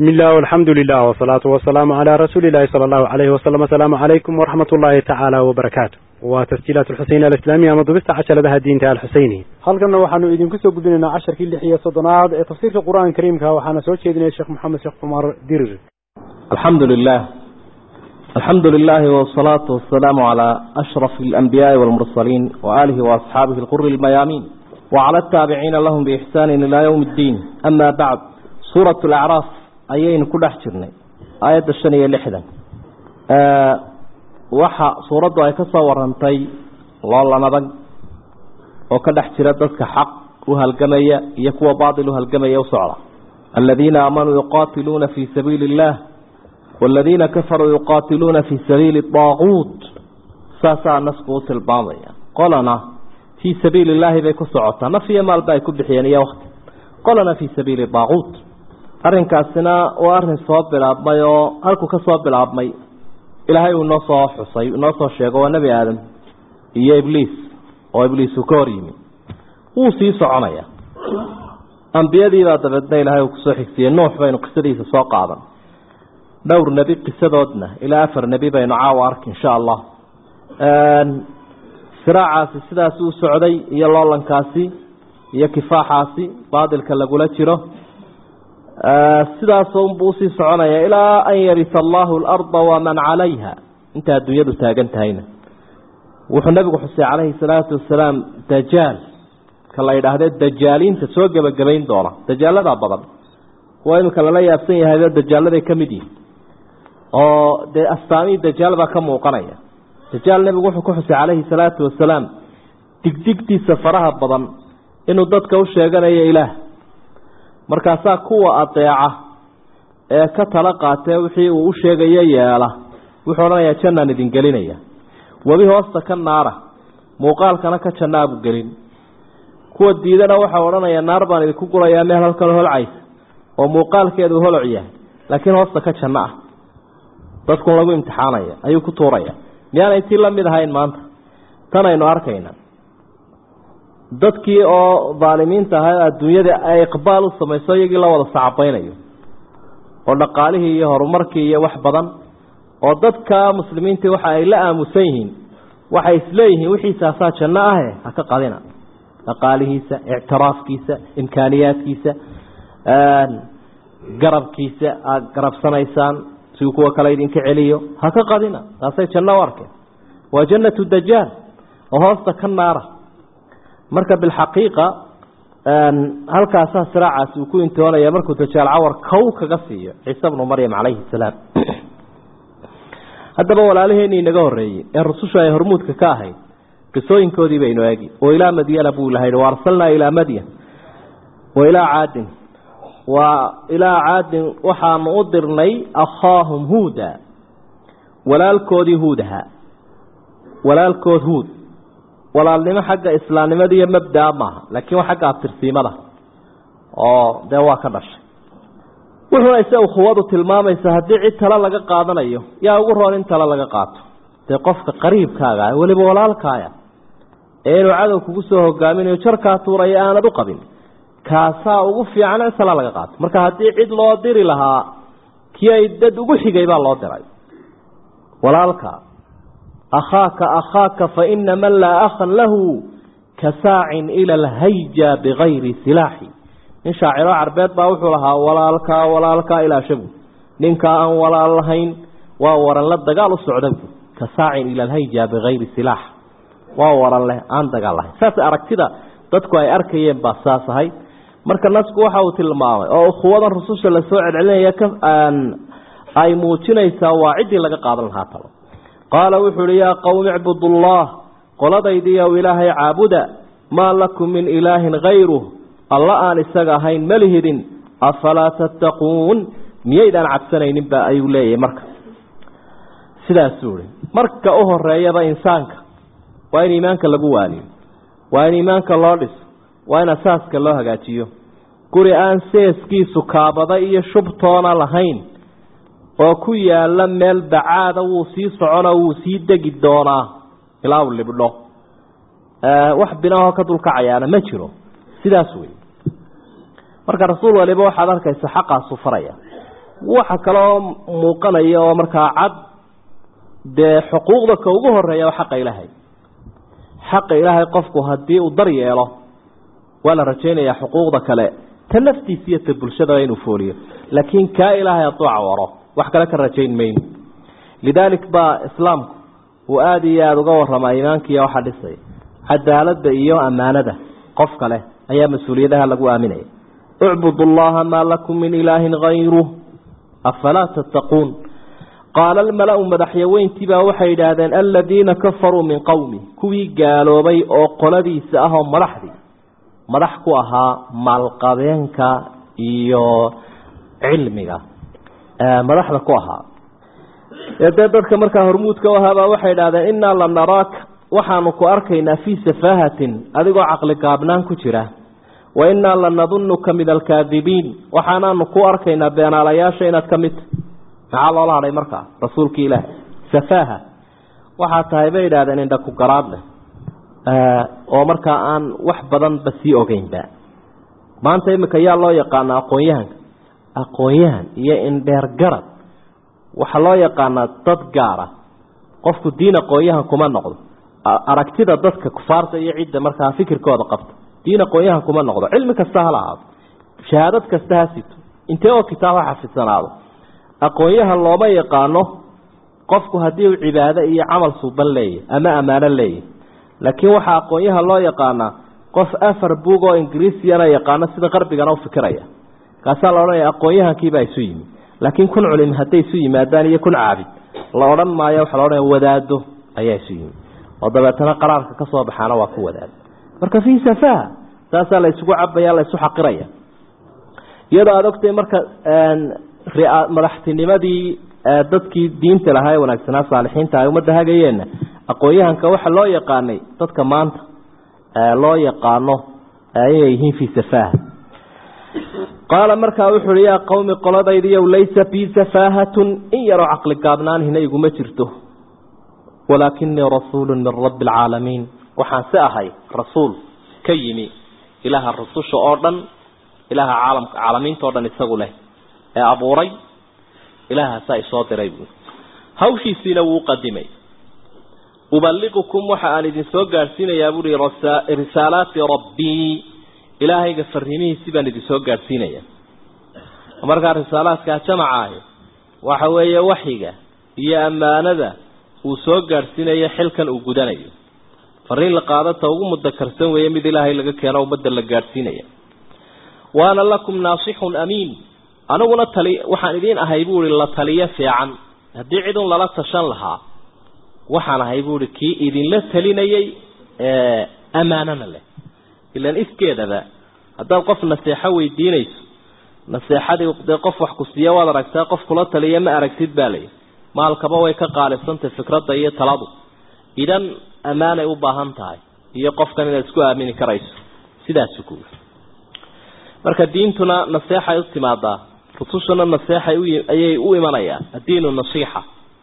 بسم الله والحمد لله والصلاة والسلام على رسول الله صلى الله عليه وسلم السلام عليكم ورحمة الله تعالى وبركاته وتسجيلات الحسين الإسلامية مضبست عشر لها الدين تعالى الحسيني halkana waxaanu idinku soo gudbinaynaa casharkii lix iyo soddonaad ee tafsiirka qur-aanka kariimka waxaana soo jeedinaya sheekh maxamed sheekh cumar dirir الحمد لله الحمد لله والصلاة والسلام على أشرف الأنبياء والمرسلين وآله وأصحابه القر الميامين وعلى التابعين لهم بإحسان إلى يوم الدين أما بعد سورة الأعراف أيين كل أحجرني آية الشنية لحدا أه وحا سورة أي كصورنتي والله نبق وكل أحجر ذلك حق وهالقمية يكوى باطل وهالقمية وسعرة الذين آمنوا يقاتلون في سبيل الله والذين كفروا يقاتلون في سبيل الطاغوت ساسا نسكو سلباضية قلنا في سبيل الله بيكو سعوتا نفي مال بايكو بحيان يا وقت قلنا في سبيل الطاغوت أرن كاسنا وأرن صواب بالعبمي هلكو كصواب بالعبمي إلهي ونصو حصي ونصو الشيخ ونبي آدم إيا إبليس وإبليس كوريمي وصي سعونيا أنبيادي لا تبدنا إلهي وكسو حكسي النوح بين قصديس سوق عظم dhowr nebi qisadoodna ilaa afar nebi baynu caawa ark insha allah siraacaasi sidaas u socday iyo loolankaasi iyo kifaaxaasi baadilka lagula jiro sidaasunbuu usii soconaya ilaa an yarisa allahu alarda waman calayha inta adduunyadu taagan tahayna wuxuu nabigu xusay calayhi salaatu wasalaam dajaal ka la yidhaahde dajaaliinta soo gebagabayn doona dajaaladaa badan kuwa iminka lala yaabsan yahayba dajaaladay ka mid yihin oo dee astaamihii dajaal baa ka muuqanaya dajaal nebigu wuxuu ku xusay calayhi salaatu wasalaam digdigtiisa faraha badan inuu dadka u sheeganayo ilaah markaasaa kuwa adeeca ee ka tala qaatee wixii uu u sheegayo yeela wuxuu odhanayaa jannaan idin gelinaya webi hoosta ka naara muuqaalkana ka jannaabu gelin kuwa diidana waxau odhanayaa naar baan idinku gurayaa meel halkan holcaysa oo muuqaalkeedu holoc yahay laakiin hoosta ka janno ah dadkun lagu imtixaanaya ayuu ku tuuraya miyaanay tii la mid ahayn maanta tan aynu arkayna dadkii oo daalimiinta ahaa adduunyada ay iqbaal u samayso iyagii la wada sacabaynayo oo dhaqaalihii iyo horumarkii iyo wax badan oo dadka muslimiintii waxa ay la aamusan yihiin waxay isleeyihiin wixiisaasaa janno ahe ha ka qadina dhaqaalihiisa ictiraafkiisa imkaaniyaadkiisa garabkiisa aada garabsanaysaan si kuwa kale idinka celiyo ha ka qadina taasay janno u arkeen waa jannatu dajaal oo hoosta ka naara marka bilxaqiiqa halkaasaa siraacaasi uu ku intoonaya markuu dajaal cawar kow kaga siiyo ciise bnu maryam calayhi salaam haddaba walaalaheenii inaga horreeyey ee rusushu ay hormuudka ka ahayd qisooyinkoodii baynu eegi oo ilaa madyana buu lahay wa arsalnaa ilaa madyan wa ilaa caadin waa ilaa caadin waxaanu u dirnay akhaahum huuda walaalkoodii huudaha walaalkood huud walaalnimo xagga islaamnimada iyo mabdaa maaha laakiin waa xagga abtirsiimada oo dee waa ka dhashay wuxuuna ise ukhuwadu tilmaamaysa haddii cid talo laga qaadanayo yaa ugu roon in talo laga qaato dee qofka qariibkaaga ah weliba walaalkaaya ee inuu cadow kugu soo hogaaminayo jarkaa tuuraya aanad u qabin kaasaa ugu fiican in tala laga qaato marka haddii cid loo diri lahaa kii ay dad ugu xigay baa loo diray walaalka akhaaka akhaaka fa ina man laa akhan lahu ka saacin ila alhayja bigayri silaaxi nin shaaciro carbeed baa wuxuu lahaa walaalkaa walaalkaa ilaa shabu ninkaa aan walaal lahayn waa waran la dagaal u socda ka saacin ila alhayja bigayri silaax waa waran leh aan dagaal lahayn saas aragtida dadku ay arkayeen baa saas ahayd marka nasku waxa uu tilmaamay oo ukhuwadan rususha lasoo celcelinaya ay muujinaysaa waa ciddii laga qaadan lahaa talo qaala wuxuu uhi yaa qowmi icbudullah qoladaydiiyow ilaahay caabuda maa lakum min ilaahin hayruh alla aan isaga ahayn malihidin afalaa tattaquun miyaydaan cabsanayninba ayuu leeyahay marka sidaasuu ihi marka u horeeyaba insaanka waa in iimaanka lagu waaliyo waa in iimaanka loo dhiso waa in asaaska loo hagaajiyo guri aan seeskiisu kaabada iyo shubtoona lahayn oo ku yaala meel bacaada wuu sii soconoo wuu sii degi doonaa ilaa uu libdho wax binaahoo ka dulkacayaana ma jiro sidaas wey marka rasuul waliba waxaad arkaysa xaqaasu faraya waxa kaloo muuqanaya oo markaa cad dee xuquuqda ka ugu horeeya waa xaqa ilaahay xaqa ilaahay qofku haddii uu dar yeelo waa la rajaynayaa xuquuqda kale ta naftiisa iyo ta bulshadaba inuu fooliyo laakiin kaa ilaahay hadduu cawaro wax kale ka rajayn mayno lidaalik baa islaamku uu aada iyo aada uga waramaa iimaankiiya waxaa dhisaya cadaaladda iyo ammaanada qof kale ayaa mas-uuliyadaha lagu aaminaya ucbudu allaha maa lakum min ilaahin hayruh afalaa tattaquun qaala almala-u madaxyaweyntiibaa waxay yidhaahdeen aladiina kafaruu min qowmi kuwii gaaloobay oo qoladiisa ah oo madaxdii madax ku ahaa maalqabeenka iyo cilmiga madaxda ku ahaa dee dadka markaa hormuudka u ahaabaa waxay idhahdeen innaa la naraaka waxaanu ku arkaynaa fii safaahatin adigoo caqli gaabnaan ku jira wa innaa la nadunnuka min alkaadibiin waxaanaanu ku arkaynaa beenaalayaasha inaad ka mid tahay maxaa loola hadhay markaa rasuulkii ilaah safaaha waxaa tahay bay idhahdeen indha ku garaad leh oo markaa aan wax badanba sii ogeynba maanta imika yaa loo yaqaana aqoon-yahanka aqoon-yahan iyo indheer garad waxaa loo yaqaanaa dad gaara qofku diin aqoon-yahan kuma noqdo aragtida dadka kufaarta iyo cidda markaa fikirkooda qabta diin aqoon-yahan kuma noqdo cilmi kasta hala ahaado shahaadad kasta ha sito intee oo kitaab ha xafidsanaado aqoon-yahan looma yaqaano qofku haddii uu cibaado iyo camal suuban leeyahy ama ammaano leeyahy laakiin waxaa aqoon-yahan loo yaqaanaa qof afar buug oo ingiriisiyana yaqaano sida qarbigana u fikiraya kaasaa la odhanaya aqoon-yahankiibaa isu yimi laakiin kun culim hadday isu yimaadaan iyo kun caabid la odhan maayo waxaa la odhanaya wadaado ayaa isu yimi oo dabeetana qaraarka ka soo baxaana waa ku wadaado marka fii safaha saasaa la isugu cabaya la isu xaqiraya iyadoo aada ogtay marka madaxtinimadii dadkii diinta lahaa ee wanaagsanaa saalixiinta ay ummadda hagayeenna aqoon-yahanka waxa loo yaqaanay dadka maanta loo yaqaano inay yihiin fii safaha qaala markaa wuxu uhi yaa qowmi qoladaydiiyow laysa bii safaahatun in yaroo caqli gaabnaanhina iguma jirto walaakinii rasuulu min rabbi alcaalamiin waxaan si ahay rasuul ka yimi ilaaha rususha oo dhan ilaaha caalamka caalamiinta o dhan isagu leh ee abuuray ilaahaasaa isoo diray buui hawshiisiina wuu qadimay ubaliqukum waxa aan idin soo gaadhsiinayaa buuhi risaalaati rabbii ilaahayga fariimihiisi baan idin soo gaadhsiinaya markaa risaalaadkaa jamaca ahi waxa weeye waxyiga iyo ammaanada uu soo gaadhsiinayo xilkan uu gudanayo fariin la qaadata ugu mudakarsan weeye mid ilaahay laga keeno ummadda la gaadhsiinaya waana lakum naasixun amiin aniguna tali waxaan idiin ahay buuhi la taliyo fiican haddii cidun lala tashan lahaa waxaan ahay buuhi kii idinla talinayay ammaanana leh ilaan iskeedaba haddaad qof naseexo weydiinayso naseexadii dee qof wax ku siiya waad aragtaa qof kula taliya ma aragtid baa layi maalkaba way ka qaalisantay fikradda iyo taladu idan ammaanay u baahan tahay iyo qofkan inaad isku aamini karayso sidaasu ku marka diintuna naseexay u timaadaa rusushuna naseexay ayay u imanayaan addiinu nasiixa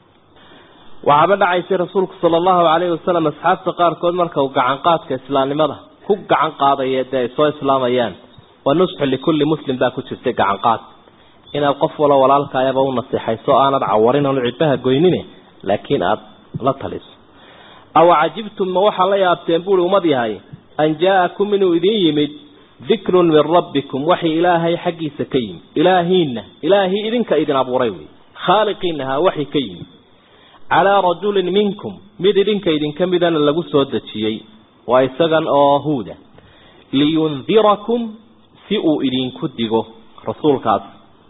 waxaaba dhacaysay rasuulku sala allahu calayhi wasalam asxaabta qaarkood marka uu gacan qaadka islaamnimada ku gacan qaadaya dee ay soo islaamayaan wa nusxu likulli muslim baa ku jirtay gacan qaad inaad qof walo walaalkaayaba u naseexayso aanad cawarin oonu cidbaha goynine laakiin aada la taliso aw cajibtum ma waxaa la yaabteen buuri ummad yahay an jaa-akum inuu idin yimid dikrun min rabbikum waxay ilaahay xaggiisa ka yimid ilaahiinna ilaahii idinka idin abuuray wey khaaliqiinahaa waxay ka yimid calaa rajulin minkum mid idinka idinka midana lagu soo dejiyey waa isagan oo huuda liyundirakum si uu idinku digo rasuulkaas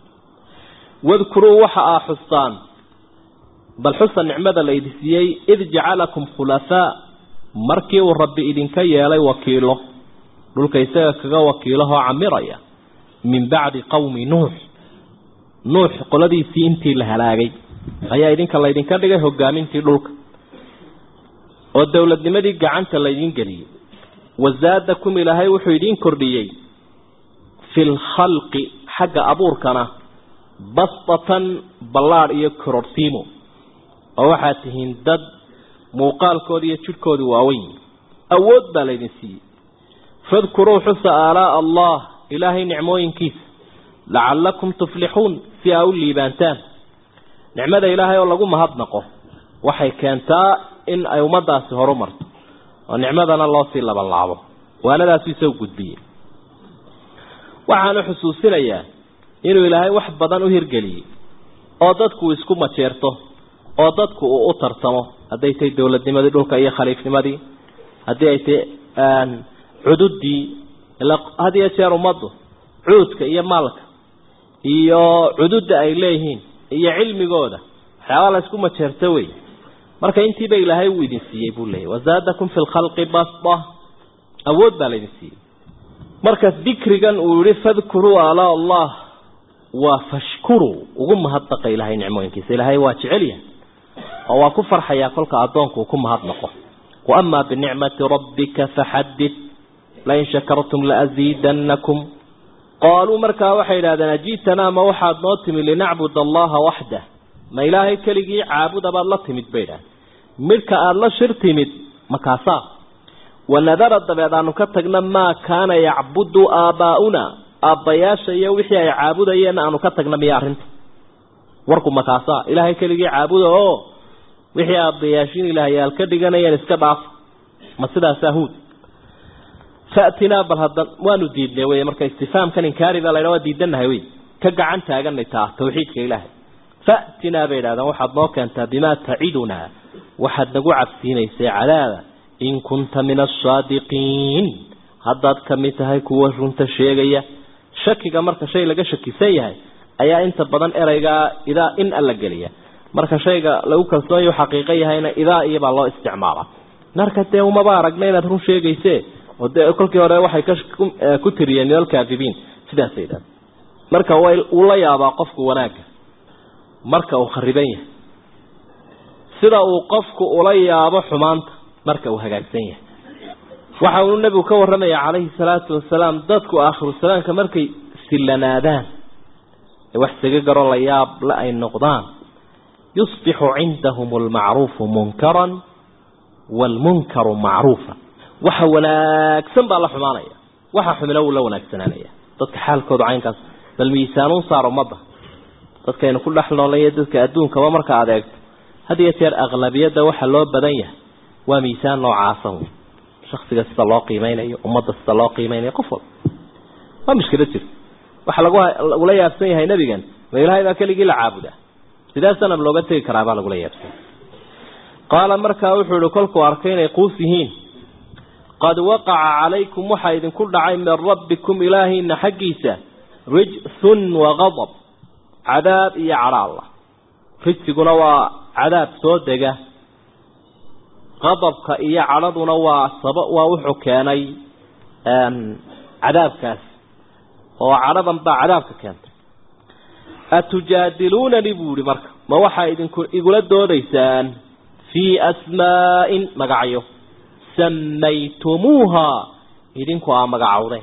wadkuruu waxa aa xustaan bal xusa nicmada la idin siiyey id jacalakum khulafaa markii uu rabbi idinka yeelay wakiilo dhulka isaga kaga wakiilahoo camiraya min bacdi qowmi nuux nuux qoladiisii intii la halaagay ayaa idinka laydinka dhigay hogaamintii dhulka oo dowladnimadii gacanta laydin geliyey wazaadakum ilaahay wuxuu idiin kordhiyey fi lkhalqi xagga abuurkana bastatan ballaadh iyo kororsiimo oo waxaad tihiin dad muuqaalkooda iyo jidhkooda waaweyn awood baa laydin siiyey fadkuruu xusa aalaa'a allah ilaahay nicmooyinkiisa lacallakum tuflixuun si aa u liibaantaan nicmada ilaahay oo lagu mahadnaqo waxay keentaa in ay ummadaasi horu marto oo nicmadana loo sii labanlaabo waanadaasu isoo gudbiyey waxaanu xusuusinayaa inuu ilaahay wax badan u hirgeliyey oo dadku isku majeerto oo dadku uu u tartamo hadday tahay dowladnimadii dhulka iyo khaliifnimadii haddii ay tahay cududii had iyo jeer ummaddu cuudka iyo maalka iyo cududda ay leeyihiin iyo cilmigooda waxyaabaa la isku majeerto wey marka intiiba ilaahay uu idin siiyey buu leeyahy wazaadakum fi lkhalqi basta awood baa laydin siiyey marka dikrigan uu yihi fadkuruu ala allah waa fashkuruu ugu mahadnaqa ilahay nicmooyinkiisa ilaahay waa jecel yahay oo waa ku farxayaa kolka addoonku uu ku mahadnaqo wa amaa binicmati rabbika faxadid lain shakartum laaziidanakum qaaluu markaa waxay yidhahdeen ajiitanaa ma waxaad noo timid linacbud allaha waxdah ma ilaahay keligii caabuda baad la timid bay idhahdeen midhka aada la shir timid makaasaa wanadara dabeed aanu ka tagna maa kaana yacbudu aabbaa'una aabbayaasha iyo wixii ay caabudayeen aanu ka tagna miya arrinta warku makaasaa ilaahay keligii caabuda oo wixii aabbayaashiin ilaahyaal ka dhiganayeen iska dhaaf ma sidaasaa huud faatinaa bal hadda waanu diidnay wey marka istifaamkan inkaari baa laydha waa diidanahay wey ka gacan taaganay taa tawxiidka ilaahay faatinaa bay idhahdeen waxaad noo keentaa bimaa tacidunaa waxaad nagu cabsiinaysay cadaaba in kunta min asaadiqiin haddaad ka mid tahay kuwa runta sheegaya shakiga marka shay laga shakisan yahay ayaa inta badan ereygaa idaa in alla geliya marka shayga lagu kalsoonyahu xaqiiqo yahayna idaa iyobaa loo isticmaala marka dee umaba aragna inaad run sheegayse oo dee kolkii hore waxay ku tiriyeen min alkaadibiin sidaasay idhahda marka wuu la yaabaa qofku wanaagga marka uu khariban yahay sida uu qofku ula yaabo xumaanta marka uu hagaagsan yahay waxa uu nebigu ka warramaya calayhi salaatu wasalaam dadku aakhiru salaamka markay sillanaadaan ee wax saga garo la yaab la ay noqdaan yusbixu cindahum almacruufu munkaran waalmunkaru macruufa waxa wanaagsan baa la xumaanaya waxa xumina wuu la wanaagsanaanaya dadka xaalkooda caynkaas bal miisaanuun saar ummadda dadkaynu ku dhex noolaya dadka adduunkaba marka aad eegto had iyo jeer aqlabiyadda waxa loo badan yahay waa miisaan noocaasa shaksiga sida loo qiimeynayo ummadda sida loo qiimeynayo qof walba waa mushkilad jirta waxa lagula yaabsan yahay nebigan ma ilaahay baa keligii la caabudaa sidee sanab looga tegi karaa baa lagula yaabsanya qaala markaa wuxuu ihi kolkuu arkay inay quus yihiin qad waqaca calaykum waxaa idinku dhacay min rabbikum ilaahiina xaggiisa rijsun waqadab cadaab iyo cadha allah rijsiguna waa cadaab soo dega qadabka iyo cadhaduna waa saba waa wuxuu keenay cadaabkaas oo cadhadan baa cadaabka keentay atujaadiluunani buu yihi marka ma waxaa idinku igula doodaysaan fii asmaa'in magacyo samaytumuuha idinku aa magacowdeen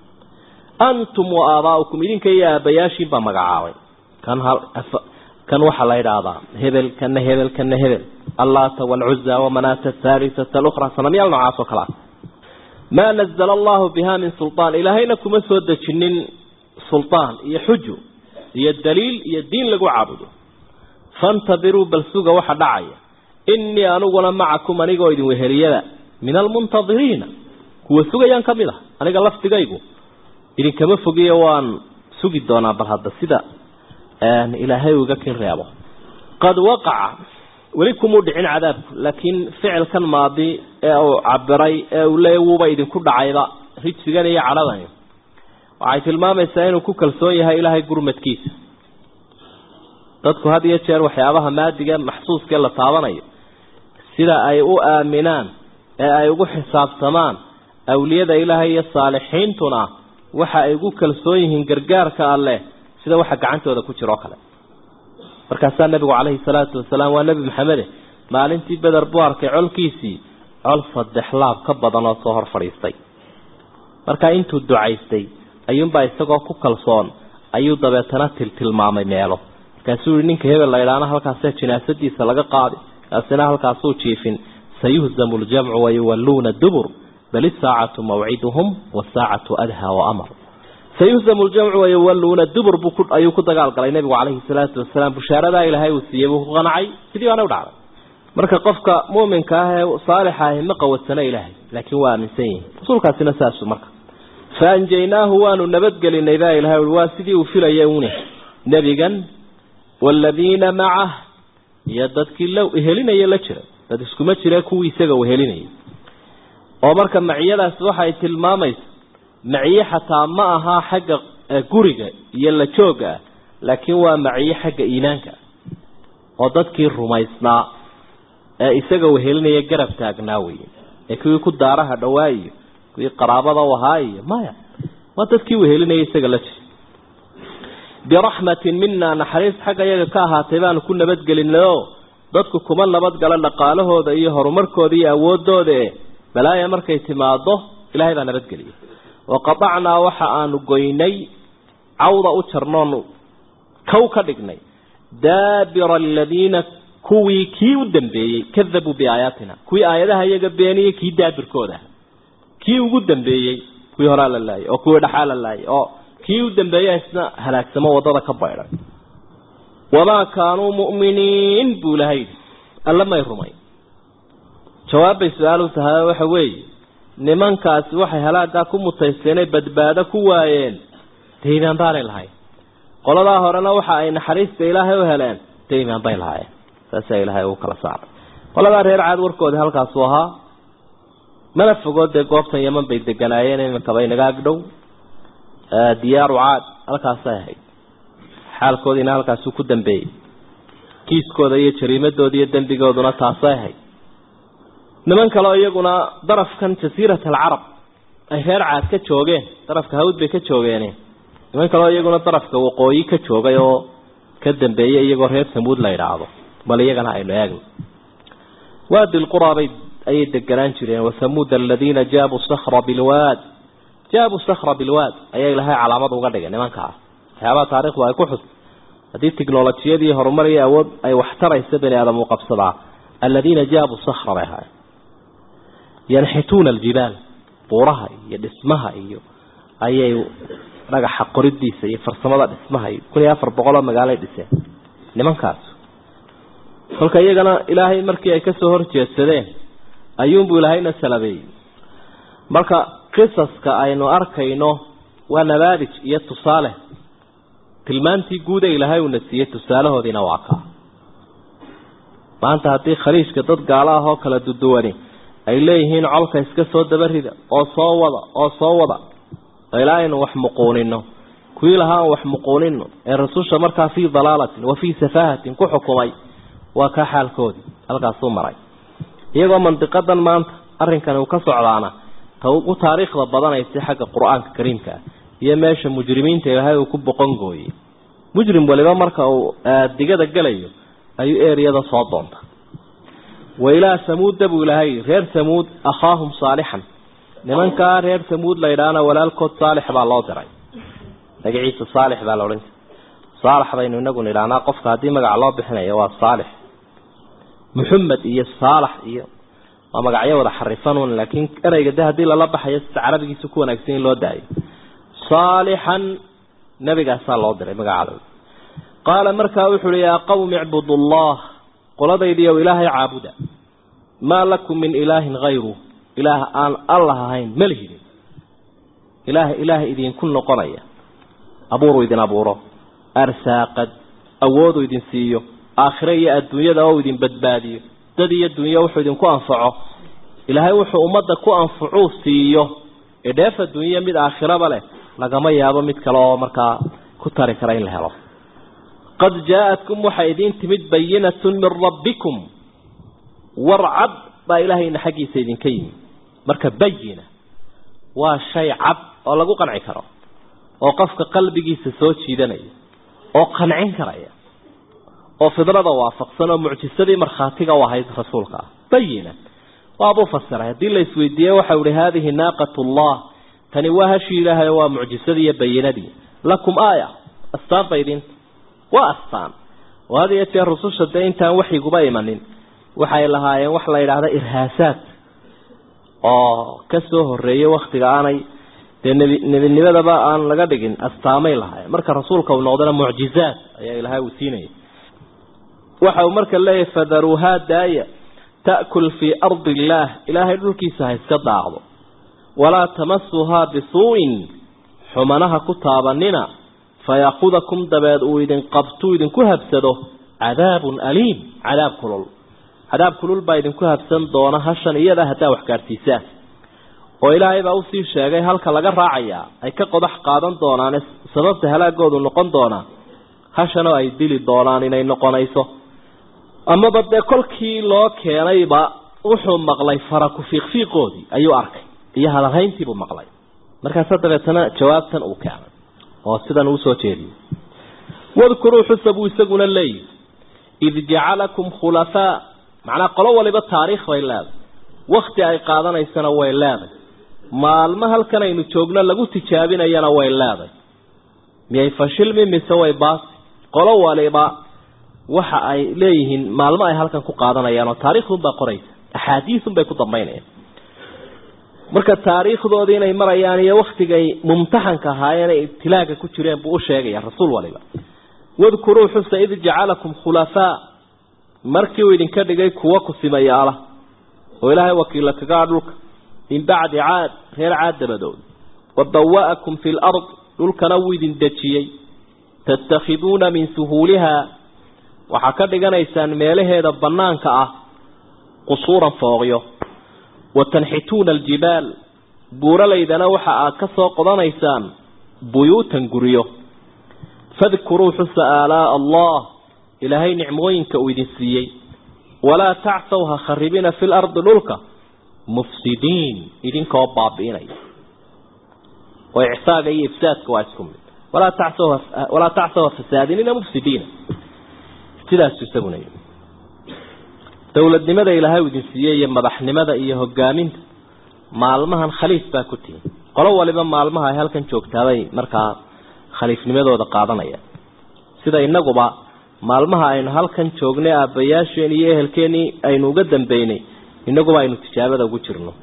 antum wa aabaa'ukum idinka iyo aabayaashiin baa magacaabay kan kan waxaa la yidhaahdaa hebel kana hebel kana hebel allaata waalcuza wamanaata athaalisata alukhra sanamyaal noocaas oo kale ah maa nazala allahu biha min sulطaan ilaahayna kuma soo dejinin sulطaan iyo xujo iyo daliil iyo diin lagu caabudo faاntabiruu bal suga waxa dhacaya inii aniguna macakum anigoo idin weheliyada min almuntadiriina kuwa sugayaan ka mid ah aniga lafdigaygu idinkama fogiyo waan sugi doonaa bal hadda sida ilaahay uu iga kin reebo qad waqaca weli kumuu dhicin cadaabku laakiin ficilkan maadi ee uu cabiray ee uu leeya wuuba idinku dhacayba rijsigan iyo cadhadani waxay tilmaamaysaa inuu ku kalsoon yahay ilaahay gurmadkiisa dadku had iyo jeer waxyaabaha maadiga maxsuuskee la taabanayo sida ay u aaminaan ee ay ugu xisaabtamaan awliyada ilaahay iyo saalixiintuna waxa ay ugu kalsoon yihiin gargaarka alleh sida waxa gacantooda ku jiro kale markaasaa nabigu calayhi salaatu wasalaam waa nebi maxamede maalintii beder buu arkay colkiisii col saddex laab ka badan oo soo hor fadhiistay markaa intuu ducaystay ayuunbaa isagoo ku kalsoon ayuu dabeetana tiltilmaamay meelo markaasuu yihi ninka hebel laydhaana halkaasee jinaasadiisa laga qaadi kaasina halkaasuu jiifin sayuhzamu ljamcu wayuwalluuna dubur bal isaacatu mawciduhum wasaacatu adhaa waamar sayuhzamu ljamcu wayawalluuna dubur buu ayuu ku dagaalgalay nebigu calayhi salaatu wasalaam bushaaradaa ilaahay uu siiyey buu ku qancay sidii baana u dhacday marka qofka mu'minka ah ee saalixa ahi ma qawadsana ilaahay laakiin waa aaminsan yihin rasuulkaasina saasu marka fa anjaynaahu waanu nabadgelinay baa ilahay ui waa sidii uu filaya une nebigan waaladiina macah iyo dadkii la helinaya la jira dad iskuma jire kuwii isaga uu helinayay oo marka maciyadaasi waxay tilmaamaysa maciye xataa ma aha xagga guriga iyo la jooga ah laakiin waa maciye xagga iimaanka oo dadkii rumaysnaa ee isaga uu helinaya garab taagnaa weye ee kuwii ku daaraha dhawaa iyo kuwii qaraabada u ahaa iyo maya waa dadkii uu helinaya isaga la jira biraxmatin mina naxariis xagga iyaga ka ahaatay baanu ku nabadgelinay oo dadku kuma nabadgala dhaqaalahooda iyo horumarkooda iyo awoodooda e balaaya markay timaado ilaahay baa nabadgeliyay waqatacnaa waxa aanu goynay cawda u jarnoonu kow ka dhignay daabira aladiina kuwii kii u dambeeyey kadabuu biaayaatina kuwii aayadaha iyaga beeniyey kii daabirkooda kii ugu dambeeyey kuwii horaa la laayay oo kuwii dhaxaa la laayay oo kii u dambeeya isna halaagsamo wadada ka baydhay wamaa kaanuu mu'miniin buu ilahay yidhi alla may rumay jawaabbay su-aal u tahay waxa weeye nimankaasi waxay halaagaa ku mutaysteenay badbaado ku waayeen dee imaan baanay lahayn qoladaa horena waxa ay naxariista ilaahay u heleen dee imaan bay lahaayeen saasaa ilaahay ugu kala saaray qoladaa reer caad warkoodii halkaasuu ahaa mana fogood dee goobtan yaman bay deganaayeen iminkaba inaga agdhow diyaaru caad halkaasay ahayd xaalkoodiina halkaasuu ku dambeeyey kiiskooda iyo jariimadooda iyo dembigooduna taasay ahayd niman kaleo iyaguna darafkan jasiirat alcarab ay reer caad ka joogeen darafka hawd bay ka joogeene niman kaleo iyaguna darafka waqooyi ka joogay oo ka dambeeyey iyagoo reer samuud la idhaahdo bal iyagana aynu eegno waadi lquraabay ayay deganaan jireen wasamuud aladiina jaabuu sakra bilwaad jaabuu sakra bilwaad ayaa ilahay calaamad uga dhigay nimankaas waxyaabaha taarikhdu ay ku xus haddii tiknolojiyadii horumar iyo awood ay waxtaraysa bani aadam uu qabsadaa aladiina jaabuu sakra bay ahaayeen yanxituuna aljibaal buuraha iyo dhismaha iyo ayay dhagaxa qoridiisa iyo farsamada dhismaha iyo kun iyo afar boqoloo magaaloay dhiseen nimankaas kolka iyagana ilaahay markii ay kasoo horjeedsadeen ayuunbuu ilaahayna salabeeyey marka qisaska aynu arkayno waa nabaadij iyo tusaale tilmaantii guud ee ilaahay uuna siiyey tusaalahoodiina waa kaa maanta haddii khaliijka dad gaalo ah oo kala duduwani ay leeyihiin colka iska soo dabarida oo soo wada oo soo wada ilaa aynu wax muquunino kuwii lahaa aan wax muquunino ee rasusha markaa fii dalaalatin wa fii safaahatin ku xukumay waa kaa xaalkoodii halkaasuu maray iyagoo mandiqadan maanta arrinkani uu ka socdaana ta ugu taariikhda badanaysa xagga qur-aanka kariimka ah iyo meesha mujrimiinta ilaahay uu ku boqongooyey mujrim waliba marka uu digada gelayo ayuu eriyada soo doonta wa ilaa samuuda buu ilaahay reer samuud akhaahum saalixan nimankaa reer samuud la yidhaahna walaalkood saalix baa loo diray magaciisa saalix baa la odhan jiray saalax baynu inagu nidhahnaa qofka haddii magac loo bixinayo waa saalix muxamed iyo saalax iyo waa magacyo wada xarifanun laakiin ereyga de haddii lala baxayo sida carabigiisa ku wanaagsan in loo daayo saalixan nabigaasaa loo diray magacada qaala markaa wuxu uhi yaa qawmi icbudu allah qoladaydiiyow ilaahay caabuda maa lakum min ilaahin hayru ilaah aan allah ahayn ma lihidin ilaah ilaah idinku noqonaya abuuruu idin abuuro arsaaqad awooduu idin siiyo aakhire iyo adduunyada oo idin badbaadiyo dad iyo dunyo wuxuu idinku anfaco ilaahay wuxuu ummadda ku anfacuu siiyo ee dheef adduunya mid aakhiraba leh lagama yaabo mid kale oo markaa ku tari kara in la helo qad jaa-atkum waxaa idiin timid bayinatun min rabbikum warcad baa ilaahayna xaggiisa idinka yimi marka bayina waa shay cad oo lagu qanci karo oo qofka qalbigiisa soo jiidanaya oo qancin karaya oo fidrada waafaqsan oo mucjisadii markhaatiga u ahayd rasuulka ah bayina waabuu fasiray haddii la isweydiiye waxau ihi haadihi naaqat llah tani waa hashii ilaahay waa mucjisadii iyo bayinadii lakum aaya astaan ba idinta waa astaan oo had iyo jeer rususha dee intaan waxyiguba imanin waxay lahaayeen wax la yidhaahda irhaasaad oo ka soo horeeyey waktiga aanay dee nebi nebinimadaba aan laga dhigin astaamay lahayn marka rasuulka uu noqdana mucjizaad ayaa ilaahay uu siinaya waxa uu marka leeyahay fadaruuhaa daaya ta'kul fii ardi illaah ilaahay dhulkiisa ha iska daaqdo walaa tamasuhaa bisuu'in xumanaha ku taabanina fayaakudakum dabeed uu idin qabtuu idinku habsado cadaabun aliim cadaab kulul cadaab kulul baa idinku habsan doona hashan iyada haddaa wax gaadhsiisaan oo ilaahay baa usii sheegay halka laga raacayaa ay ka qodax qaadan doonaane sababta halaagoodu noqon doonaa hashanoo ay dili doonaan inay noqonayso amaba dee kolkii loo keenayba wuxuu maqlay faraku fiiqfiiqoodii ayuu arkay iyo hadalhayntiibuu maqlay markaasa dabeetana jawaabtan uu keenay oo sidan uu soo jeediyey wadkuruu xusa buu isaguna leeyihi id jacalakum khulafaa macnaa qolo waliba taariikh bay leedahay wakti ay qaadanaysana way leedahay maalmo halkan aynu joogno lagu tijaabinayana way leedahay miyay fashilmi mise way baasi qolo waliba waxa ay leeyihiin maalmo ay halkan ku qaadanayaan oo taariikhdunbaa qoraysa axaadiisunbay ku dambaynayaan marka taariikhdoodii inay marayaan iyo waktigay mumtaxanka ahaayeen ay ibtilaaga ku jireen buu u sheegaya rasuul waliba wadkuruu xusa id jacalakum khulafaa markii uu idinka dhigay kuwa kusimayaala oo ilaahay wakiilla kagaa dhulka min bacdi caad reer caad dabadood wa bawa'akum fi lard dhulkana wuu idin dejiyey tattakhiduuna min suhuulihaa waxaa ka dhiganaysaan meelaheeda bannaanka ah qusuuran fooqyo wa tanxituuna aljibaal buuralaydana waxa aad ka soo qodanaysaan buyuutan guryo fadkuruu xusa aalaa'a allah ilaahay nicmooyinka uu idin siiyey walaa tacsaw ha kharibina fi lardi dhulka mufsidiin idinkoo baabi'inaya oo icfaaga iyo ifsaadka waa isku mid walaa tacsaw walaa tacsaw ha fasaadinina mufsidiina sidaasu isaguna yii dowladnimada ilaahay uu idin siiyey iyo madaxnimada iyo hogaaminta maalmahan khaliif baa ku tihin qolo waliba maalmaha ay halkan joogtaabay markaa khaliifnimadooda qaadanaya sida inaguba maalmaha aynu halkan joognay aabbayaasheen iyo ehelkeenii aynu uga dambeynay inaguba aynu tijaabada ugu jirno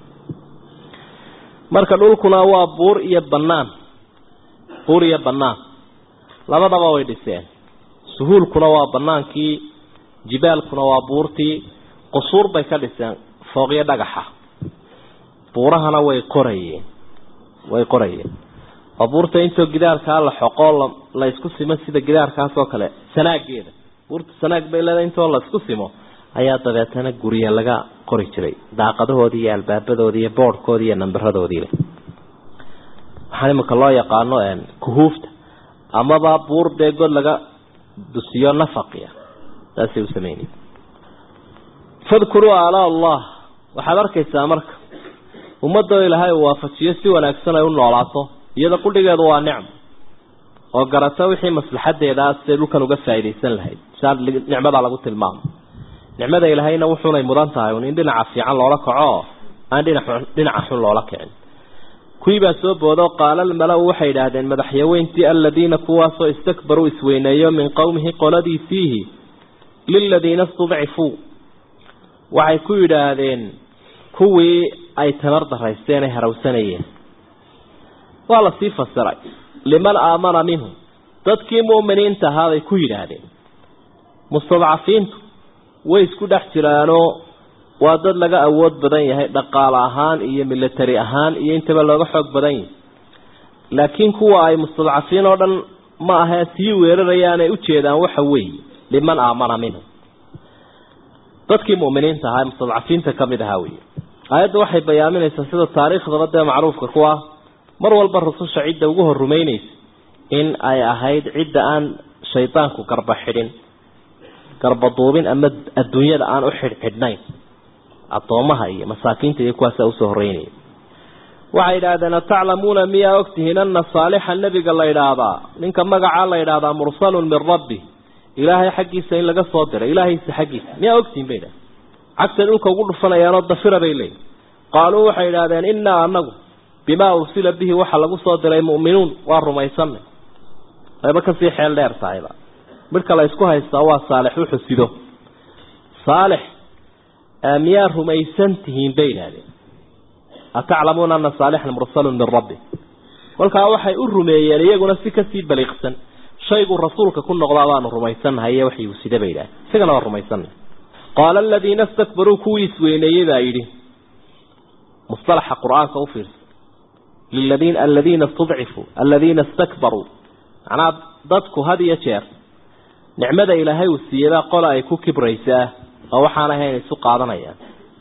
marka dhulkuna waa buur iyo bannaan buur iyo bannaan labadaba way dhiseen suhuulkuna waa bannaankii jibaalkuna waa buurtii qusuur bay ka dhiseen fooqyo dhagaxa buurahana way qorayeen way qorayeen oo buurta intoo gidaarkaa la xoqoo la isku simo sida gidaarkaas oo kale sanaageeda buurta sanaag bay leedahay intoo la isku simo ayaa dabeetana gurya laga qori jiray daaqadahoodii iyo albaabadoodii iyo boodhkoodii iyo nambaradoodii leh waxaan imika loo yaqaano kuhuufta amaba buur dee god laga dusiyo nafaqiya saasay u sameynay fadkuruu aalaa allah waxaad arkaysaa marka ummadoo ilaahay uu waafajiyo si wanaagsan ay u noolaato iyada qudhigeedu waa nicmo oo garata wixii maslaxadeeda siday dhulkan uga faa'iidaysan lahayd saa nicmadaa lagu tilmaamo nicmada ilaahayna wuxuunay mudan tahay un in dhinaca fiican loola kaco aan dhinac dhinaca xun loola kicin kuwii baa soo boodo qaala almala-u waxay idhaahdeen madaxyaweyntii aladiina kuwaasoo istakbaruu isweyneeyo min qowmihi qoladiisiihi liladiina istudcifuu waxay ku yidhaahdeen kuwii ay tamar daraysteen ay harawsanayeen waa lasii fasiray liman aamana minhum dadkii mu'miniinta ahaabay ku yidhaahdeen mustadcafiintu way isku dhex jiraanoo waa dad laga awood badan yahay dhaqaale ahaan iyo military ahaan iyo intaba looga xoog badan yahay laakiin kuwa ay mustadcafiin oo dhan ma ahee sii weerarayaan ay ujeedaan waxa weeye liman aamana minhum dadkii mu'miniinta ahaa ee mustadcafiinta ka mid ahaa weeye aayadda waxay bayaaminaysaa sida taariikhdaba dee macruufka ku ah mar walba rususha cidda ugu hor rumaynaysa in ay ahayd cidda aan shaydaanku garba xidhin garba duubin ama adduunyada aan u xidhxidhnayn addoomaha iyo masaakiinta iyo kuwaasa usoo horeynaya waxay yidhaahdeen ataclamuuna miyaa ogtihiin ana saalixa nebiga la idhaahdaa ninka magacaa la idhaahdaa mursalun min rabbi ilaahay xaggiisa in laga soo diray ilaahaysa xaggiisa miyaa ogtihiin bay idhahdeen cagtay dhulka ugu dhufanayaanoo dafira bay leeyihin qaaluu waxay idhahdeen innaa anagu bimaa ursila bihi waxa lagu soo diray mu'minuun waa rumaysanay ayba kasii xeel dheer tahayba midhka la isku haystaa waa saalix wuxuu sido saalix miyaa rumaysan tihiin bay idhahdeen ataclamuuna ana saalixan mursalun min rabbi kolkaa waxay u rumeeyeen iyaguna si kasii baliiqsan shaygu rasuulka ku noqdaa baanu rumaysannahay iyo waxii uu sida bay idhaah isagana waa rumaysannahay qaala aladiina istakbaruu kuwii isweyneeyey baa yidhi mustalaxa qur-aanka u fiirsa liladiin aladiina istudcifuu aladiina istakbaruu macnaa dadku had iyo jeer nicmada ilaahay uu siiyebaa qola ay ku kibraysaa oo waxaan ahayn isu qaadanayaan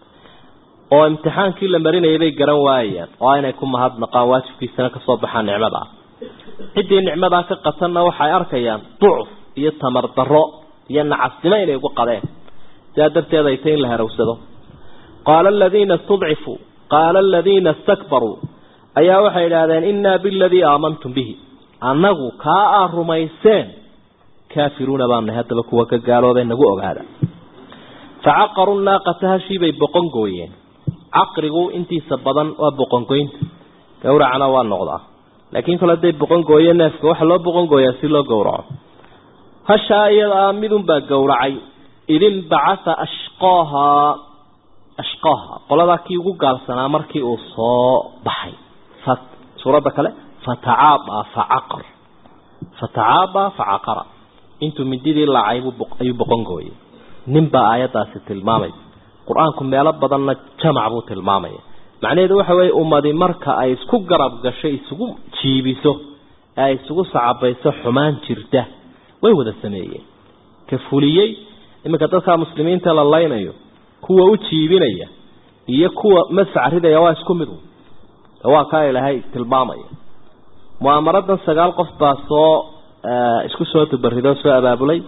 oo imtixaankii la marinayay bay garan waayayaan oo inay ku mahadnaqaan waajibkiisana kasoo baxaan nicmada ciddii nicmadaa ka qatanna waxay arkayaan ducuf iyo tamar darro iyo nacasnimo inay ugu qadeen sidaa darteed ay tay in la harowsado qaala aladiina istudcifuu qaala aladiina istakbaruu ayaa waxay idhaahdeen innaa biladii aamantum bihi annagu kaa aa rumayseen kaafiruuna baanahay haddaba kuwa ka gaaloobee nagu ogaada facaqaru naaqata hashiibay boqon gooyeen caqrigu intiisa badan waa boqongoynta gawracana waa noqdaa laakiin kale hadday boqon gooye neefka waxaa loo boqon gooyaa si loo gowraco hashaa iyadaa midunbaa gowracay idin bacatha ashqaahaa ashqaaha qoladaa kii ugu gaalsanaa markii uu soo baxay suuradda kale fatacaabaa facaqar fatacaabaa facaqara intuu mindidii laacay ayuu boqon gooyey ninbaa aayaddaasi tilmaamaysa qur-aanku meelo badanna jamac buu tilmaamaya macnaheedu waxa weeye ummadi marka ay isku garab gasho isugu jiibiso ee ay isugu sacabayso xumaan jirta way wada sameeyeen ka fuliyey iminka dadka muslimiinta la laynayo kuwa u jiibinaya iyo kuwa madfac ridaya waa isku mid waa kaa ilaahay tilmaamaya mu'aamaradan sagaal qof baa soo isku soo dubarido soo abaabulay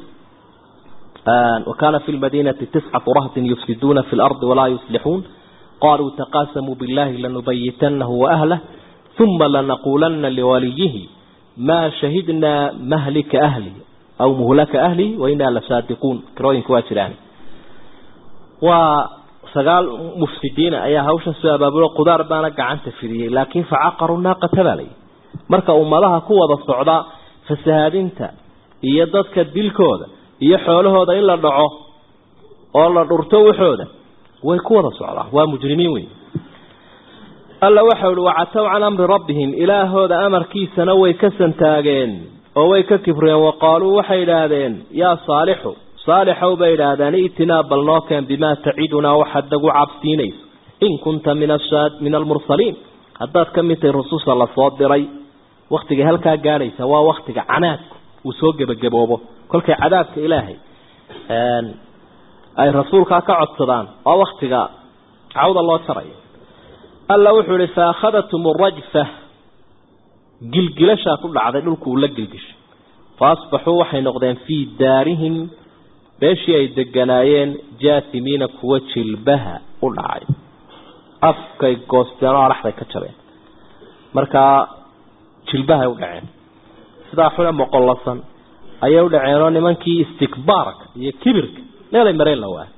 وكان في المدينة تسعة رهط يفسدون في الأرض ولا يصلحون قالوا تقاسموا بالله لنبيتنه وأهله ثم لنقولن لوليه ما شهدنا مهلك أهلي أو مهلك أهلي وإنا لصادقون كروين كواتران وسقال مفسدين أي هوشا سبب قدار بانا قعنت فيه لكن فعقروا الناقة بالي مركا أمالها قوة الصعداء فسهادينتا يددك الدلكوذا iyo xoolahooda in la dhaco oo la dhurto waxooda way ku wada socdaa waa mujrimiin weyn alla waxa uu wacataw can amri rabbihim ilaahooda amarkiisana way ka santaageen oo way ka kibreen waqaaluu waxay idhaahdeen yaa saalixu saalixow bay idhaahdeen itinaa bal noo keen bimaa tacidunaa waxaad nagu cabsiinayso in kunta min min almursaliin haddaad ka mid tahay rususha lasoo diray waktiga halkaa gaadhaysa waa waktiga canaadku uu soo gebagaboobo kolkay cadaabka ilaahay ay rasuulkaa ka codsadaan waa waktiga cawda loo jarayo alla wuxuu ihi faakhadatum rajfa gilgilashaa ku dhacday dhulku uu la gilgishay fa asbaxuu waxay noqdeen fii daarihim meeshii ay deganaayeen jaasimiina kuwa jilbaha u dhacay afkay goosteen oo araxday ka jabeen markaa jilbahay u dhaceen sidaa xune moqollasan ayay u dhaceenoo nimankii istikbaarka iyo kibirka meelay mareen la waay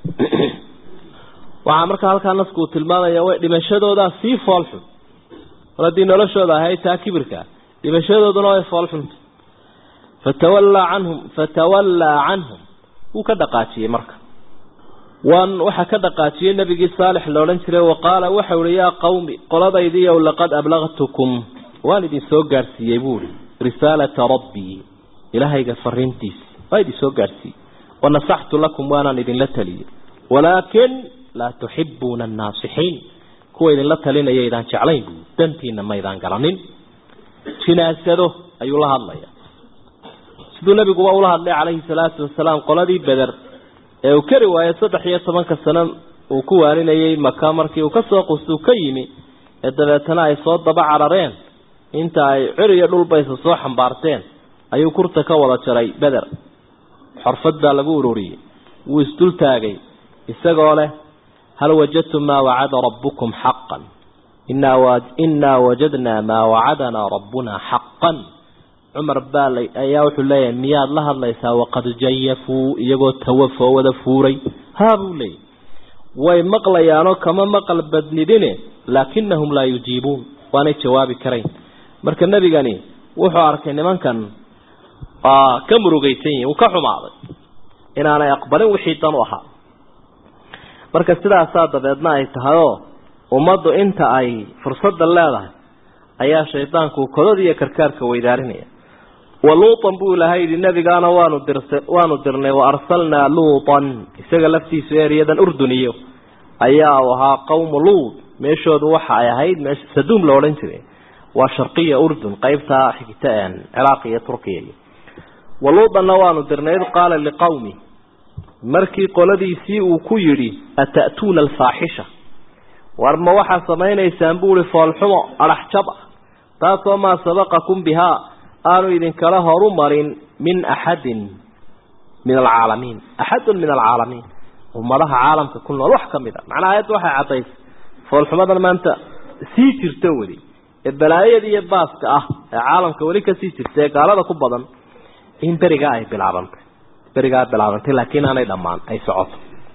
waxaa markaa halkaa nasku uu tilmaamaya way dhimashadoodaa sii foolxun mar haddii noloshooda ahayd taa kibirka dhimashadooduna way foolxunta fatawallaa canhum fatawallaa canhum wuu ka dhaqaajiyey marka waan waxaa ka dhaqaajiyey nabigii saalix la odhan jiray wa qaala waxau ihi yaa qawmi qoladaydiiow laqad ablaqtukum waan idin soo gaadhsiiyey buuhi risaalata rabbii ilaahayga fariintiisi waa idin soo gaadhsiiyey wanasaxtu lakum waanaan idinla taliyey walaakin laa tuxibuuna annaasixiin kuwa idinla talinaya idaan jeclayn buu dantiina maydaan garanin jinaasado ayuu la hadlaya siduu nabiguba ula hadlay calayhi salaatu wasalaam qoladii beder ee uu kari waayey saddex iyo tobanka sano uu ku waaninayey maka markii uu kasoo qustuu ka yimi ee dabeetana ay soo daba carareen inta ay cir iyo dhulbaysa soo xambaarteen ayuu kurta ka wada jaray beder xorfad baa lagu ururiyey wuu isdul taagay isagoo leh hal wajadtum maa wacada rabbukum xaqan innaa wajadnaa maa wacadanaa rabbunaa xaqan cumar baa ayaa wuxuu leeyahay miyaad la hadlaysaa waqad jayafuu iyagoo tawafoo wada fuuray haa buu leeyay way maqlayaanoo kama maqal badnidine laakinahum laa yujiibuun waanay jawaabi karayn marka nebigani wuxuu arkay nimankan ka murugaysan yihin uu ka xumaaday inaanay aqbalin wixii dan u ahaa marka sidaasaa dabeedna ay tahayoo ummaddu inta ay fursadda leedahay ayaa shaydaanku kodada iyo karkaarka weydaarinaya wa luutan buu ilahay yidhi nebigaana waanu dirsa waanu dirnay wa arsalnaa luutan isaga laftiisu ereyadan urduniyo ayaa u ahaa qawmu luud meeshoodu waxa ay ahayd meesha saduum la odhan jiray waa sharqiya urdun qeybta xigta ciraaq iyo turkiya wa luutanna waanu dirnay id qaala liqawmi markii qoladiisii uu ku yidhi ata'tuuna alfaaxisha war ma waxaa samaynaysaan buuhi foolxumo adhax jab ah taasoo maa sabaqakum bihaa aanu idinkala horu marin min axadin min alcaalamiin axadun min alcaalamiin ummadaha caalamka ku nool wax ka mid a macnaha ayadda waxay caddaysay foolxumadan maanta sii jirta weli ee balaayada iyo baaska ah ee caalamka weli kasii jirta ee gaalada ku badan in berigaa ay bilaabantay berigaa bilaabantay laakiin aanay dhammaan ay socoto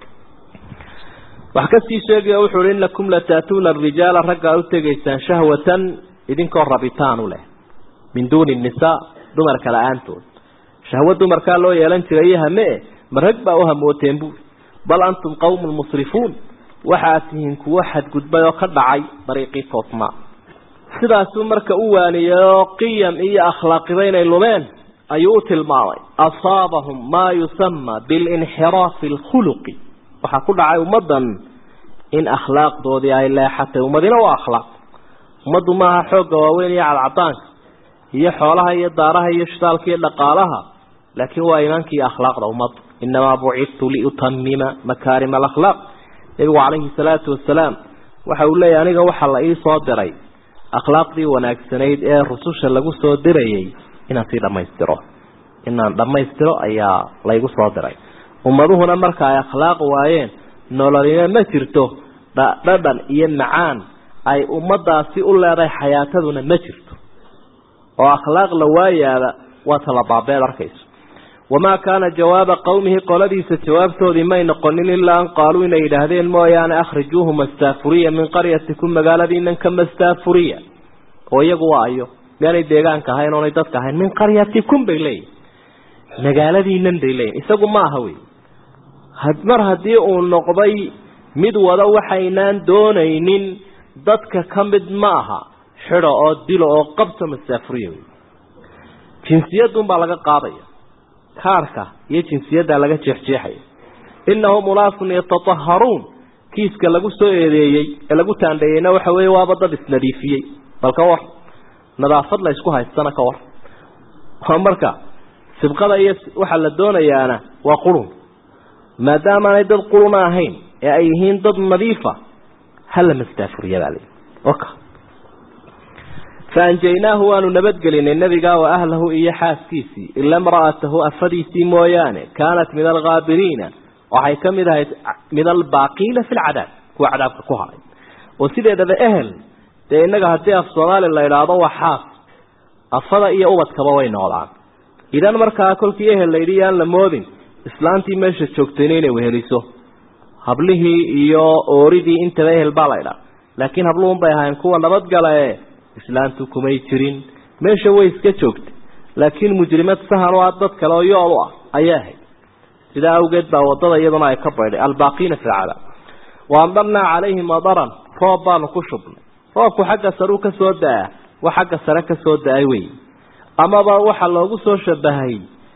wax kasii sheegaya wuxuu uhi inakum lataatuuna arijaala raggaa u tegaysaan shahwatan idinkoo rabitaan u leh min duuni nisaa dumarka la-aantood shahwo dumarkaa loo yeelan jiray iyo hame ma rag baa u hamooteen buuri bal antum qawmun musrifuun waxaad tihiin kuwo xadgudbay oo ka dhacay dariiqii toosnaa sidaasuu marka u waaniyey oo qiyam iyo akhlaaqiba inay lumeen ayuu u tilmaamay asaabahum maa yusama bilinxiraafi alkhuluqi waxaa ku dhacay ummaddan in akhlaaqdoodii ay leexatay ummadina waa akhlaaq ummaddu maaha xoogga waaweyn iyo cadcadaanka iyo xoolaha iyo daaraha iyo shitaalka iyo dhaqaalaha laakiin waa iimaanka iyo akhlaaqda ummadda inamaa bucidtu liutamima makaarima alakhlaaq nebigu calayhi salaatu wasalaam waxa uu leeyahy aniga waxaa la ii soo diray akhlaaqdii wanaagsanayd ee rususha lagu soo dirayay inaan sii dhammaystiro inaan dhammaystiro ayaa laygu soo diray ummaduhuna marka ay akhlaaq waayeen nololina ma jirto dhadhan iyo macaan ay ummadaasi u leedahay xayaataduna ma jirto oo akhlaaq la waayaaba waa talabaabeed arkayso wamaa kaana jawaaba qowmihi qoladiisa jawaabtoodii may noqonin ilaa an qaaluu inay yidhaahdeen mooyaane akhrijuuhu mastaafuriya min qaryatikum magaaladiinan ka mastaafuriya oo iyagu waa ayo miyaanay deegaanka ahayn oonay dadka ahayn min qaryatikum bay leeyihin magaaladiinan bay leeyihin isagu ma aha wey mar haddii uu noqday mid wada waxaynaan doonaynin dadka ka mid ma aha xido oo dilo oo qabta masaafuriya wey jinsiyadun baa laga qaadaya kaarka iyo jinsiyaddaa laga jeexjeexaya inahum unaasun yatataharuun kiiska lagu soo eedeeyey ee lagu taandheeyeyna waxa weeye waaba dad isnadiifiyey bal ka war nadaafad la isku haystana ka war waa marka sibqada iyo waxaa la doonayaana waa qurun maadaamaanay dad quruna ahayn ee ay yihiin dad nadiifa hala mastaafuriya baa layihi oka faanjaynaahu waanu nabadgelinay nebigaa wa ahlahu iyo xaaskiisii ila imra'atahu afadiisii mooyaane kaanat min alghaabiriina waxay ka mid ahayd min albaaqiina fi lcadaab kuwa cadaabka ku haray oo sideedaba ehel dee innaga haddii af soomaali la idhaahdo waa xaas afada iyo ubadkaba way noqdaan idan markaa kolkii ehel layidhi yaan la moodin islaantii meesha joogtayna inay weheliso hablihii iyo ooridii intaba ehel baa la idhaa laakiin habluhun bay ahayn kuwa nabadgala ee islaantu kumay jirin meesha way iska joogtay laakiin mujrimad sahan u ah dad kale oo yool u ah ayaa ahayd sidaa awgeed baa wadada iyaduna ay ka baydhay albaaqiina fi lcadaab waamdarnaa calayhim madaran roob baanu ku shubnay roobku xagga sareu ka soo da-a wa xagga sare ka soo da-ay wey amaba waxaa loogu soo shabahay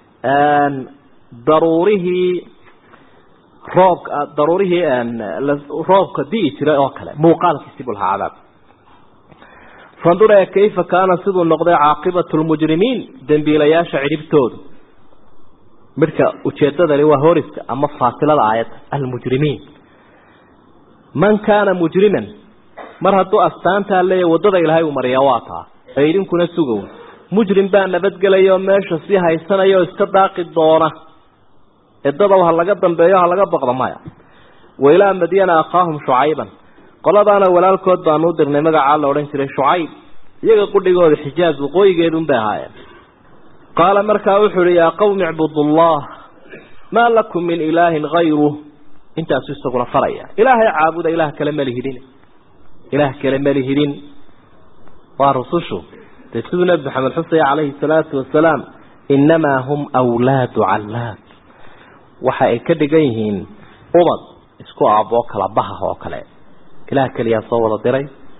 daruurihii roobka daruurihii roobka di'i jiray oo kale muuqaalkiisi buu lahaa cadaab fandur ee kayfa kaana siduu noqday caaqibatu lmujrimiin dembiilayaasha cidhibtoodu midhka ujeedadani waa horiska ama faasilada aayadda almujrimiin man kaana mujriman mar hadduu astaantaa leeyahy waddada ilaahay uu mariyaa waa taa ee idinkuna sugow mujrim baa nabadgelaya oo meesha sii haysanaya oo iska daaqi doona edadow ha laga dambeeyo ha laga boqdo maya wa ilaa madyana akhaahum shucayban qoladaana walaalkood baanu u dirnay magacaa la odhan jiray shucayb iyaga qudhigooda xijaaz waqooyigeedun bay ahaayeen qaala markaa wuxuu uhi yaa qawmi icbudullah maa lakum min ilaahin hayruh intaasu isaguna faraya ilaahay caabuda ilaah kale malihidin ilaah kale malihidin waa rusushu dee siduu nebi maxamed xusaya calayhi salaatu wasalaam innamaa hum wlaadu callaad waxa ay ka dhigan yihiin ubad isku aaboo kala baha oo kale ilaah keliyaa soo wada diray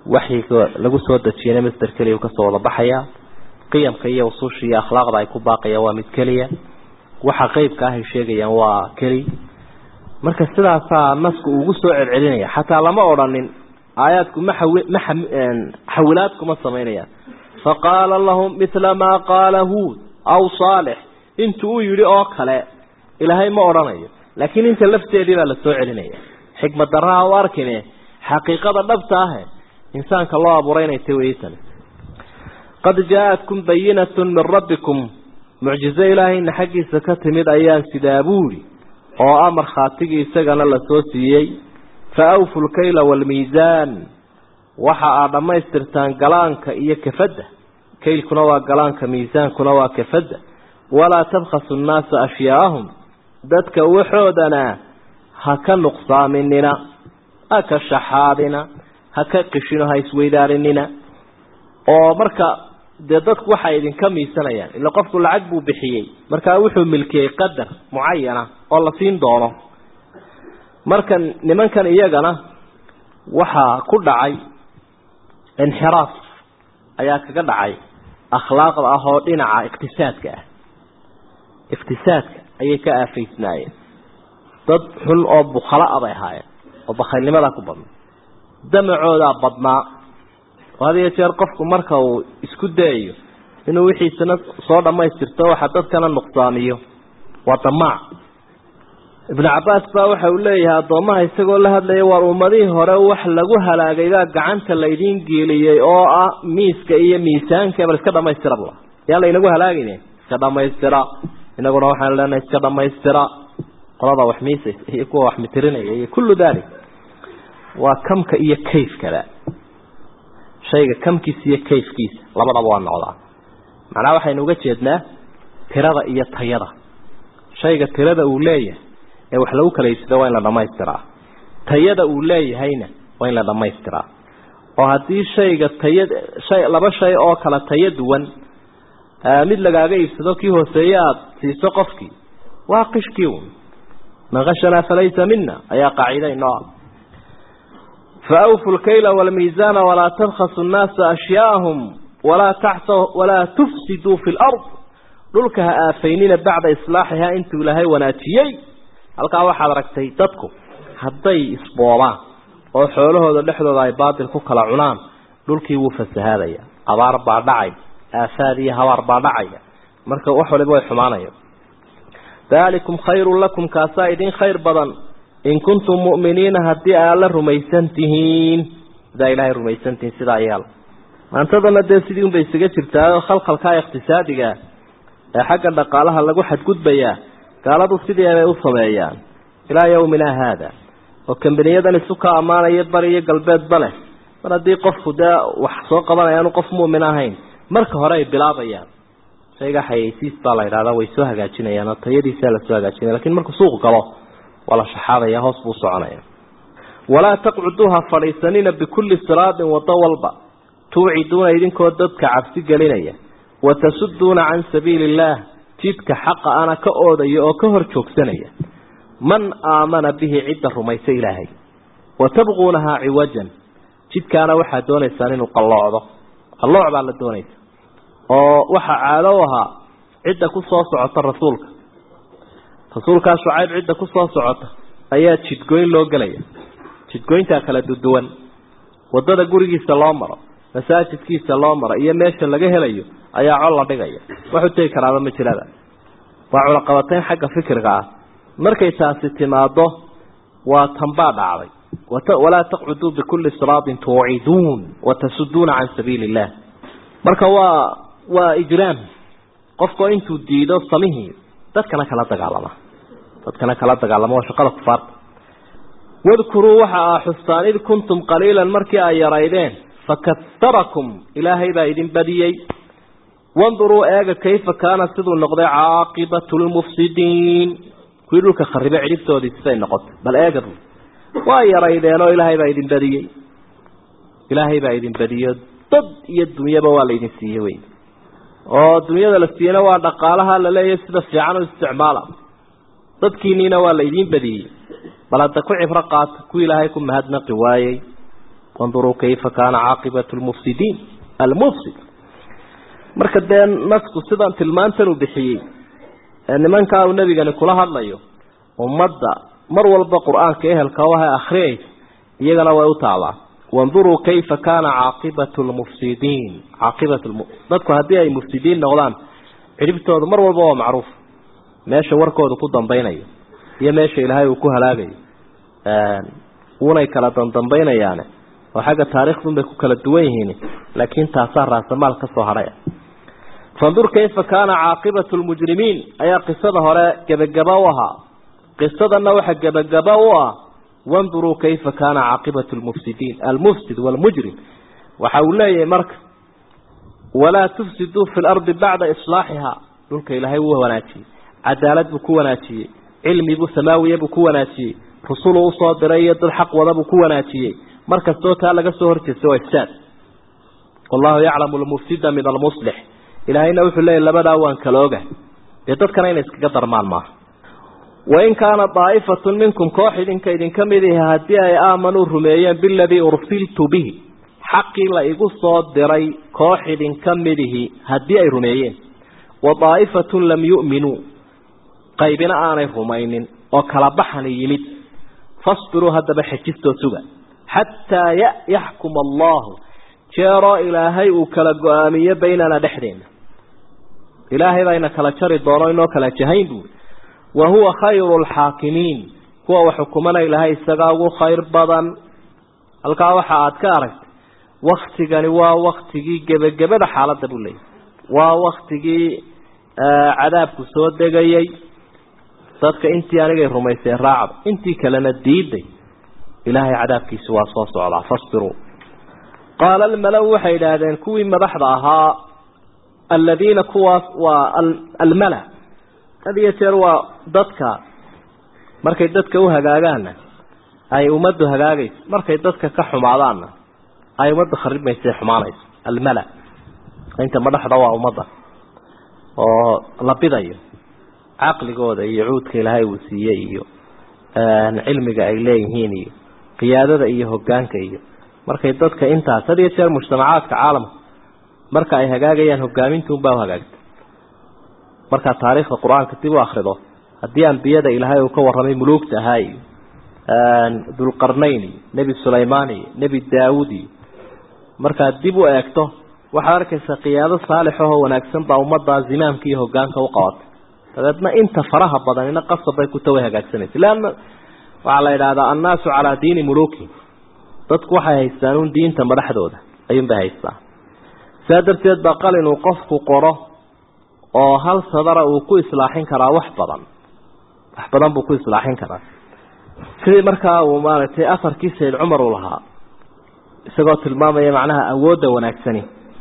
waxyiga lagu soo dejiyana masder keliya kasoo wada baxaya qiyamka iyo usuusha iyo akhlaaqda ay ku baaqayaan waa mid keliya waxa qeybka ahay sheegayaan waa keli marka sidaasaa nasku ugu soo celcelinaya xataa lama odhanin aayaadku ma ma xawilaad kuma samaynayaan faqaala lahum mila maa qaala huud aw saalix intuu u yidhi oo kale ilaahay ma odhanayo laakiin inta lafteedii baa la soo celinaya xikmad daraha u arkine xaqiiqada dhabta ahe insaanka loo abuuray inay tay weytani qad jaa-atkum bayinatun min rabbikum mucjizo ilaahayna xaggiisa ka timid ayaan sidaa buuri oo ah markhaatigii isagana la soo siiyey fa awfu lkayla waalmiisaan waxa aad dhammaystirtaan galaanka iyo kafadda kaylkuna waa galaanka miisaankuna waa kafadda walaa tabkhasu nnaasa ashyaa'ahum dadka waxoodana ha ka nuqsaaminina ha ka shaxaadina ha ka qishino ha isweydaarinina oo marka dee dadku waxay idinka miisanayaan ila qofku lacag buu bixiyey markaa wuxuu milkiyey qadar mucayana oo la siin doono marka nimankan iyagana waxaa ku dhacay inxiraaf ayaa kaga dhacay akhlaaqda ah oo dhinaca iqtisaadka ah iqtisaadka ayay ka aafaysnaayeen dad xun oo bukhala a bay ahaayeen oo bakhaylnimadaa ku badnay damacoodaa badnaa oo had iyo jeer qofku marka uu isku dayayo inuu wixiisana soo dhammaystirto waxa dadkana nuqsaamiyo waa damaac ibnu cabbaas baa waxa uu leeyahay addoommaha isagoo la hadlaya waar ummadihii hore wax lagu halaagay baa gacanta laydiin geeliyey oo ah miiska iyo miisaanka bal iska dhamaystira bula yaa laynagu halaagayne iska dhamaystira inaguna waxaan leenahay iska dhamaystira qolada wax miisaysa iyo kuwa wax mitirinaya iyo kullu dalik waa kamka iyo kayfkaba shayga kamkiisa iyo kayfkiisa labadaba waa noqdaa macnaha waxaynu uga jeednaa tirada iyo tayada shayga tirada uu leeyahay ee wax lagu kala iibsado waa in la dhamaystiraa tayada uu leeyahayna waa in la dhamaystiraa oo haddii shayga taya shay laba shay oo kala tayo duwan mid lagaaga iibsado kii hooseeye aada siiso qofkii waa qishkii un man kashanaa falaysa mina ayaa qaacida inoo ah faawfu lkayla waalmiisaana walaa tabkhasu nnaasa ashyaa'ahum walaa taxsa walaa tufsiduu fi lard dhulka ha aafaynina bacda islaaxihaa intuu ilaahay wanaajiyey halkaa waxaad aragtay dadku hadday isboobaan oo xoolahooda dhexdooda ay baatil ku kala cunaan dhulkii wuu fasahaadaya abaar baa dhacay aafaad iyo habaar baa dhacaya marka wax waliba way xumaanaya daalikum khayrun lakum kaasaa idin khayr badan in kuntum mu'miniina haddii aad la rumaysan tihiin hadaa ilaahay rumaysan tihiin sidaa yaal maantadana dee sidii unbay isaga jirtaa khalkhalkaa iqtisaadiga ee xagga dhaqaalaha lagu xadgudbayaa gaaladu sidii bay u sameeyaan ilaa yawmina haada oo kambaniyadan isu ka ammaanaya bari iyo galbeedba leh mar haddii qofku dee wax soo qabanaya aanu qof mu'min ahayn marka hore ay bilaabayaan shayga xayeysiis baa la yidhahdaa way soo hagaajinayaan oo tayadiisaa lasoo hagaajinaya lakin markuu suuq galo waa la shaxaadaya hoos buu soconaya walaa taqcuduuha fadhiisanina bikulli siraadin wado walba tuuciduuna idinkoo dadka cabsi gelinaya watasuduuna can sabiili illaah jidka xaqa ana ka oodaya oo ka hor joogsanaya man aamana bihi cidda rumaysa ilaahay wa tabquunahaa ciwajan jidkaana waxaad doonaysaan inuu qalloocdo qallooc baa la doonaysa oo waxaa caado u ahaa cidda ku soo socota rasuulka rasuulkaa shucayb cidda ku soo socota ayaa jidgoyn loo gelaya jidgoyntaa kala duduwan waddada gurigiisa loo maro masaajidkiisa loo maro iyo meesha laga helayo ayaa col la dhigaya wax u tegi karaaba ma jirada waa culaqabatayn xagga fikriga ah markay taasi timaado waa tanbaa dhacday walaa taqcuduu bikulli siraatin tuuciduun watasuduuna can sabiili illah marka waa waa ijraam qofkoo intuu diido samihii dadkana kala dagaalama dadkana kala dagaalama waa shaqada kufaarta wadkuruu waxa aa xustaan id kuntum qaliilan markii ay yaraydeen fakatarakum ilaahay baa idin badiyey wanduruu eega kayfa kaana siduu noqday caaqibatu lmufsidiin kuwii dhulka kharibe cidhibtoodii siday noqotay bal eega bu waa yaraydeenoo ilaahay baa idin badiyey ilaahay baa idin badiyo dad iyo dunyaba waa laydin siiyey wey oo dunyada la siiyeyna waa dhaqaalaha la leeyahay sida fiican u isticmaala dadkiiniina waa laydiin badiyey bal hadda ku cibro qaata ku ilaahay ku mahadnaqi waayey wanduruu kayfa kaana caaqibatu lmufsidiin almufsid marka dee nasku sidan tilmaantan uu bixiyey ee nimankaa uu nebigani kula hadlayo ummadda mar walba qur-aanka ehelka waha akhriyaysa iyagana way u taabaan wanduruu kayfa kaana caaqibatu lmufsidiin caaqibat dadku haddii ay mufsidiin noqdaan cidhibtooda mar walba waa macruuf meesha warkooda ku dambaynayo iyo meesha ilaahay uu ku halaagayo wuunay kala dandambaynayaane oo xagga taariikhdun bay ku kala duwan yihiin laakiin taasaa raasamaal ka soo hadhay fandur kayfa kaana caaqibatu lmujrimiin ayaa qisada hore gebagaba u ahaa qisadana waxa gebagaba u ah wanduruu kayfa kaana caaqibatu lmufsidiin almufsid waalmujrim waxa uu leeyahay marka walaa tufsiduu fi lardi bacda islaaxihaa dhulka ilaahay wuu wanaajiyey cadaalad buu ku wanaajiyey cilmi buu samaawiya buu ku wanaajiyey rusuluu usoo diray iyo dad xaq wada buu ku wanaajiyey markastoo taa laga soo horjeestay waa ifsaad wallahu yaclamu lmufsida min almuslix ilaahayna wuxuu leeyahy labadaa waan kala oga dee dadkana inay iskaga darmaan maaha wain kaana daa'ifatun minkum koox idinka idinka mid ihi haddii ay aamanuu rumeeyeen biladii ursiltu bihi xaqii la igu soo diray koox idinka midihi haddii ay rumeeyeen wa daa'ifatun lam yu'minuu qaybina aanay rumaynin oo kala baxani yimid fasbiruu haddaba xejistoo suga xataa yaxkuma allahu jeeroo ilaahay uu kala go-aamiyo baynana dhexdeena ilaahay baa ina kala jari doono inoo kala jahayn buuri wa huwa khayru lxaakimiin kuwa wax xukumana ilaahay isagaa ugu khayr badan halkaa waxa aad ka aragtay waktigani waa waktigii gebagabada xaaladda buu leeyahy waa waktigii cadaabku soo degayey dadka intii anigay rumaysay raacda intii kalena diiday ilaahay cadaabkiisi waa soo socdaa fasbiruu qaala almala-u waxay idhaahdeen kuwii madaxda ahaa aladiina kuwaas waa almala had iyo jeer waa dadka markay dadka u hagaagaanna ay ummaddu hagaagayso markay dadka ka xumaadaanna ay ummadda kharibmaysa xumaanayso almala inta madaxda waa ummadda oo la bidayo caqligooda iyo cuudka ilaahay uu siiyey iyo cilmiga ay leeyihiin iyo qiyaadada iyo hogaanka iyo markay dadka intaas had iyo jeer mujtamacaadka caalamka marka ay hagaagayaan hogaamintuunbaa u hagaagta markaa taariikhda qur-aanka dib u akrido haddii ambiyada ilaahay uu ka warramay muluugta ahaa iyo dulqarnayn iyo nebi sulaymaan iyo nebi daawud iyo markaad dib u eegto waxaad arkaysaa qiyaado saalixahoo wanaagsan baa ummaddaa zimaamka iyo hogaanka u qabatay dabeedna inta faraha badanina qasab bay kuta way hagaagsanaysa leanna waxaa la yidhaahdaa annaasu calaa diini muluuki dadku waxay haystaan un diinta madaxdooda ayuunbay haystaa saa darteed baa qalin uu qofku qoro oo hal sadara uu ku islaaxin karaa wax badan wax badan buu ku islaaxin karaa sidii markaa uu maaragtay afarkii sayd cumar uu lahaa isagoo tilmaamaya macnaha awoodda wanaagsani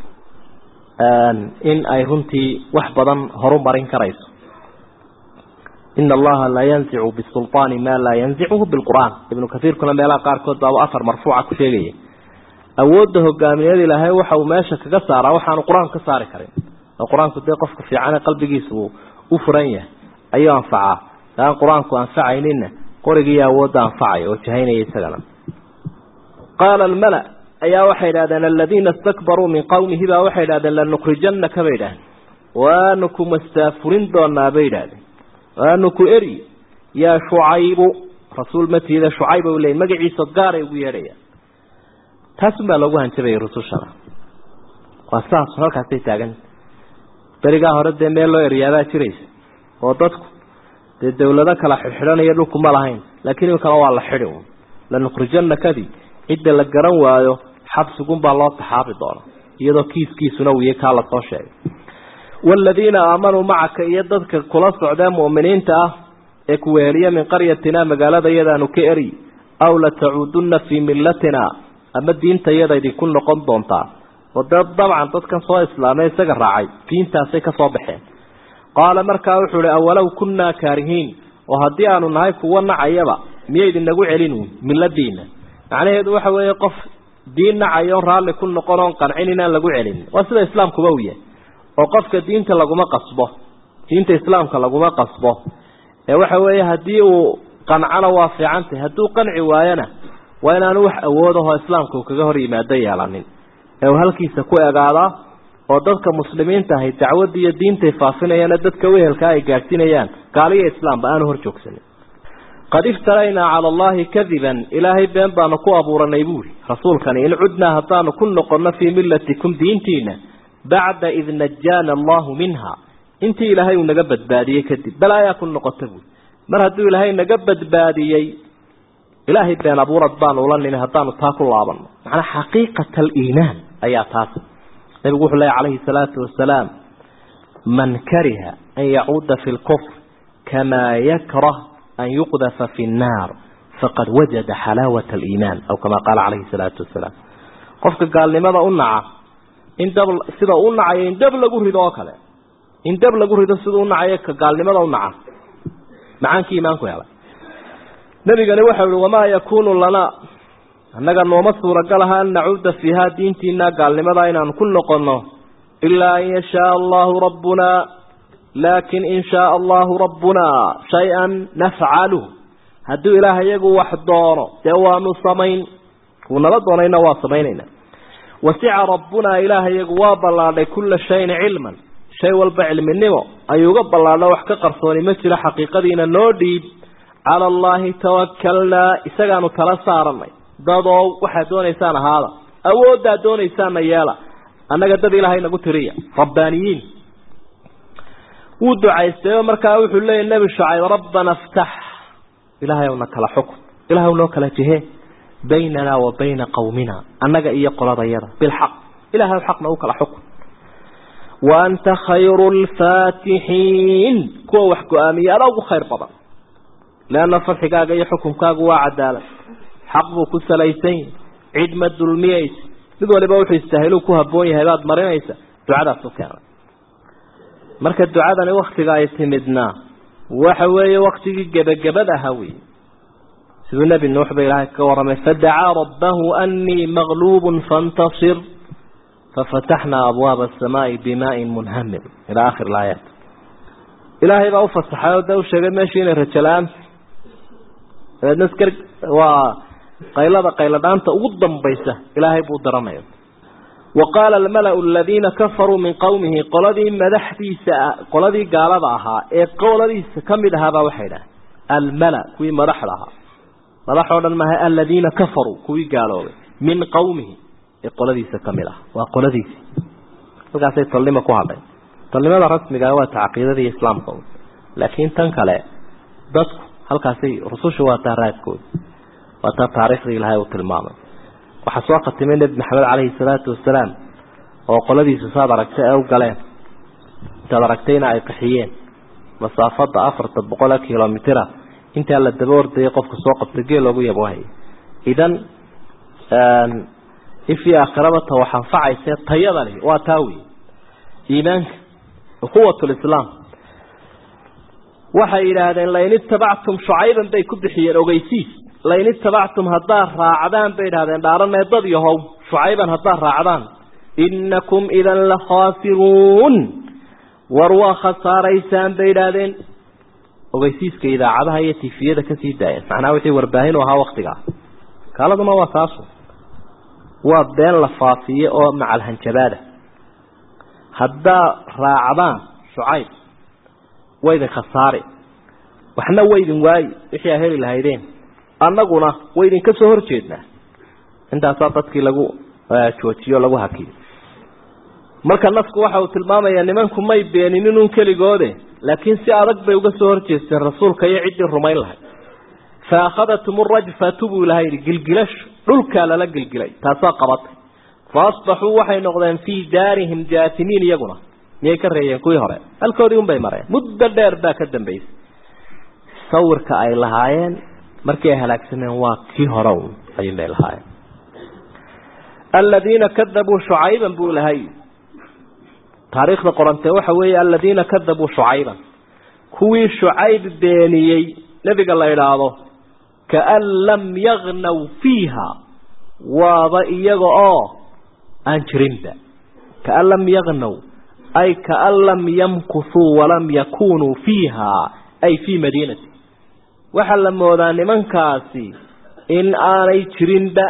in ay runtii wax badan horu marin karayso ina allaha laa yanzicu bisulطaani maa laa yanzicuhu bilqur'aan ibnu kaiirkuna meelaha qaarkood baaba afar marfuuca ku sheegaya awoodda hogaamiyada ilaahay waxa uu meesha kaga saaraa waxaanu qur-aanku ka saari karin oo qur-aanku dee qofka fiicane qalbigiisa uu u furan yahay ayuu anfacaa aan qur-aanku anfacaynina qorigiiyo awoodda anfacaya oo jahaynaya isagana qaala almala ayaa waxay idhahdeen aladiina istakbaruu min qowmihi baa waxay idhahdeen lanukrijanaka bay idhahdeen waanu ku mastaafurin doonaa bay idhahdeen waanu ku eri yaa shucaybu rasuul matiida shucayb u leey magaciisa gaaray ugu yeedhayaan taasun baa loogu hanjabayay rusushana waa saas halkaasay taagan berigaa hore dee meel loo eryaabaa jiraysa oo dadku dee dawlado kala xidhxidhanaya dhulku ma lahayn laakiin iminkana waa la xidhi un lanukrijanakadii cidda la garan waayo xabsigunbaa loo taxaabi doona iyadoo kiiskiisuna wiiye kaa lasoo sheegay waaladiina aamanuu macaka iyo dadka kula socdee mu'miniinta ah ee kuweeliya min qaryatina magaalada iyadaanu ka eri aw latacuudunna fii millatina ama diinta iyada idinku noqon doontaa oo dee dabcan dadkan soo islaamay isaga raacay diintaasay ka soo baxeen qaala markaa wuxuu ihi awalow kunnaa kaarihiin oo haddii aanu nahay kuwo nacayaba miyaydinagu celin milladiina macnaheedu waxa weeye qof diin nacayo on raalli ku noqon oon qancin inaan lagu celin waa sida islaamkuba u yahay oo qofka diinta laguma qasbo diinta islaamka laguma qasbo ee waxa weeye haddii uu qancana waa fiican tahay hadduu qanci waayona waa inaanu wax awoodahoo islaamka uu kaga hor yimaado yeelanin ee uu halkiisa ku egaadaa oo dadka muslimiinta ahay dacwadda iyo diintay faafinayaane dadka wehelkaa ay gaadhsiinayaan gaaliyo islaamba aanu hor joogsanin qad iftaraynaa cala allahi kadiban ilaahay been baanu ku abuuranay buuri rasuulkani in cudnaa haddaanu ku noqonno fii millatikum diintiina bacda id najaana allahu minha intii ilaahay uu naga badbaadiyey kadib bal ayaa ku noqota buuri mar hadduu ilaahay naga badbaadiyey ilaahay been abuurad baanu ula nimi haddaanu taa ku laabanno macnaa xaqiiqata aliimaan ayaa taas nabigu wuxuu leeya calayhi salaatu wasalaam man kariha an yacuuda fi lkufr kamaa yakrah an yuqdafa fi nnaar faqad wajada xalaawata aliimaan aw kamaa qaala calayhi salaatu wasalaam qofka gaalnimada u naca in dab sida u nacayo in dab lagu rido oo kale in dab lagu rido sida u nacayo ka gaalnimada u naca macaankii iimaanku helay nabigani waxau ihi wamaa yakuunu lanaa annaga nooma suuragalaha an nacuuda fiihaa diintiina gaalnimada inaanu ku noqonno ilaa an yashaaa allahu rabbunaa laakin in shaaa allahu rabbunaa shay-an nafcaluh hadduu ilaah iyagu wax doono dee waanu samayn kuu nala doonayna waa samaynayna wasica rabbunaa ilaah iyagu waa ballaadhay kulla shayin cilman shay walba cilminimo ayuu uga ballaadho wax ka qarsooni ma jiro xaqiiqadiina noo dhiib cala allaahi tawakalnaa isagaanu tala saaranay dadoo waxaad doonaysaan ahaada awooddaad doonaysaanna yeela annaga dad ilaahay nagu tiriya rabbaaniyiin wuu ducaystay oo markaa wuxuu leeyahy nebi shucayb rabbana ftax ilaahay ow na kala xukun ilahay ow noo kala jihe baynanaa wa bayna qawmina annaga iyo qoladayada bilxaq ilahay ow xaqna u kala xukun wa anta khayru lfaatixiin kuwa wax go-aamiya adaa ugu khayr badan leanna farxigaaga iyo xukunkaagu waa cadaalad xaq buu ku salaysan yahi cid ma dulmiyaysa mid waliba wuxuu istaahiluu ku habboon yahay baad marinaysa ducadaas u keenay marka ducadani waktiga ay timidna waxa weeye waktigii gebagabad ahaa wey siduu nebi nuux ba ilaahay ka warramay fadacaa rabbahu anii maqluubun faintasir fafataxnaa abwaaba asamaai bimaain munhamir ilaa akhir ilaayaat ilaahay baa u fasaxay oo de u sheegay meeshii inay rajo la-aanta dabeedna skar waa qaylada qayladhaanta ugu dambaysa ilaahay buu daranaya wa qaala almala-u aladiina kafaruu min qowmihi qoladii madaxdiisa qoladii gaalada ahaa ee qoladiisa ka mid ahaabaa waxay dhahay almala kuwii madaxda ahaa madax oo dhan maaha aladiina kafaruu kuwii gaaloobay min qowmihi ee qoladiisa ka mid ah waa qoladiisii halkaasay tolnimo ku hadhay tolnimada rasmiga waa ta caqiidadii islaamka laakiin tan kale dadku halkaasay rususha waa taa raadkooda waa taa taariikhdii ilaahay uu tilmaamay waxaa soo khatimay nebi maxamed caleyhi salaatu wasalaam oo qoladiisa saad aragtay ay u galeen intaad aragtayna ay qaxiyeen masaafada afarta boqol kilomitira intaa la daba ordayay qofka soo qabtay geel loogu yaboohaya idan ifii aakhiraba ta wax anfacayse tayada leh waa taa wey iimaanka quwat lislaam waxay yidhaahdeen lain itabactum shucayban bay ku bixiyeen ogeysiis lain itabactum haddaad raacdaan bay idhahdeen dhaaranee dad yahow shucayban haddaad raacdaan inakum idan la khaasiruun war waa khasaaraysaan bay idhaahdeen ogeysiiska idaacadaha iyo tifiyada kasii daayeen macnaha wixii warbaahin u ahaa waktigaa kaaladuna waa taasu waa been la faafiye oo macalhanjabaada haddaa raacdaan shucayb waydin khasaari waxna waydin waayi wixii aa heli lahaydeen annaguna waydinka soo horjeednaa intaasaa dadkii lagu joojiyo lagu hakiyo marka nasku waxa uu tilmaamayaa nimanku may beeninin un keligoode laakiin si adag bay uga soo horjeesteen rasuulka iyo ciddii rumayn lahayd fa akhadatum rajfatu buu ilaha yidhi gilgilashu dhulkaa lala gilgilay taasaa qabatay fa asbaxuu waxay noqdeen fii daarihim jaatimiin iyaguna miyay ka reeyeen kuwii hore halkoodii un bay mareen muddo dheer baa ka dambaysay sawirka ay lahaayeen markii ay halaagsameen waa kii hore un ayuun bay lahaayeen aladiina kadabuu shucayban buu ilahay taariikhda qorantee waxa weeye aladiina kadabuu shucayban kuwii shucayb beeniyey nebiga la idhaahdo kaan lam yagnaw fiiha waaba iyaga oo aan jirinba kaan lam yagnaw ay kaan lam yamkusuu walam yakunuu fiiha ay fii madiinati waxaa la moodaa nimankaasi in aanay jirinba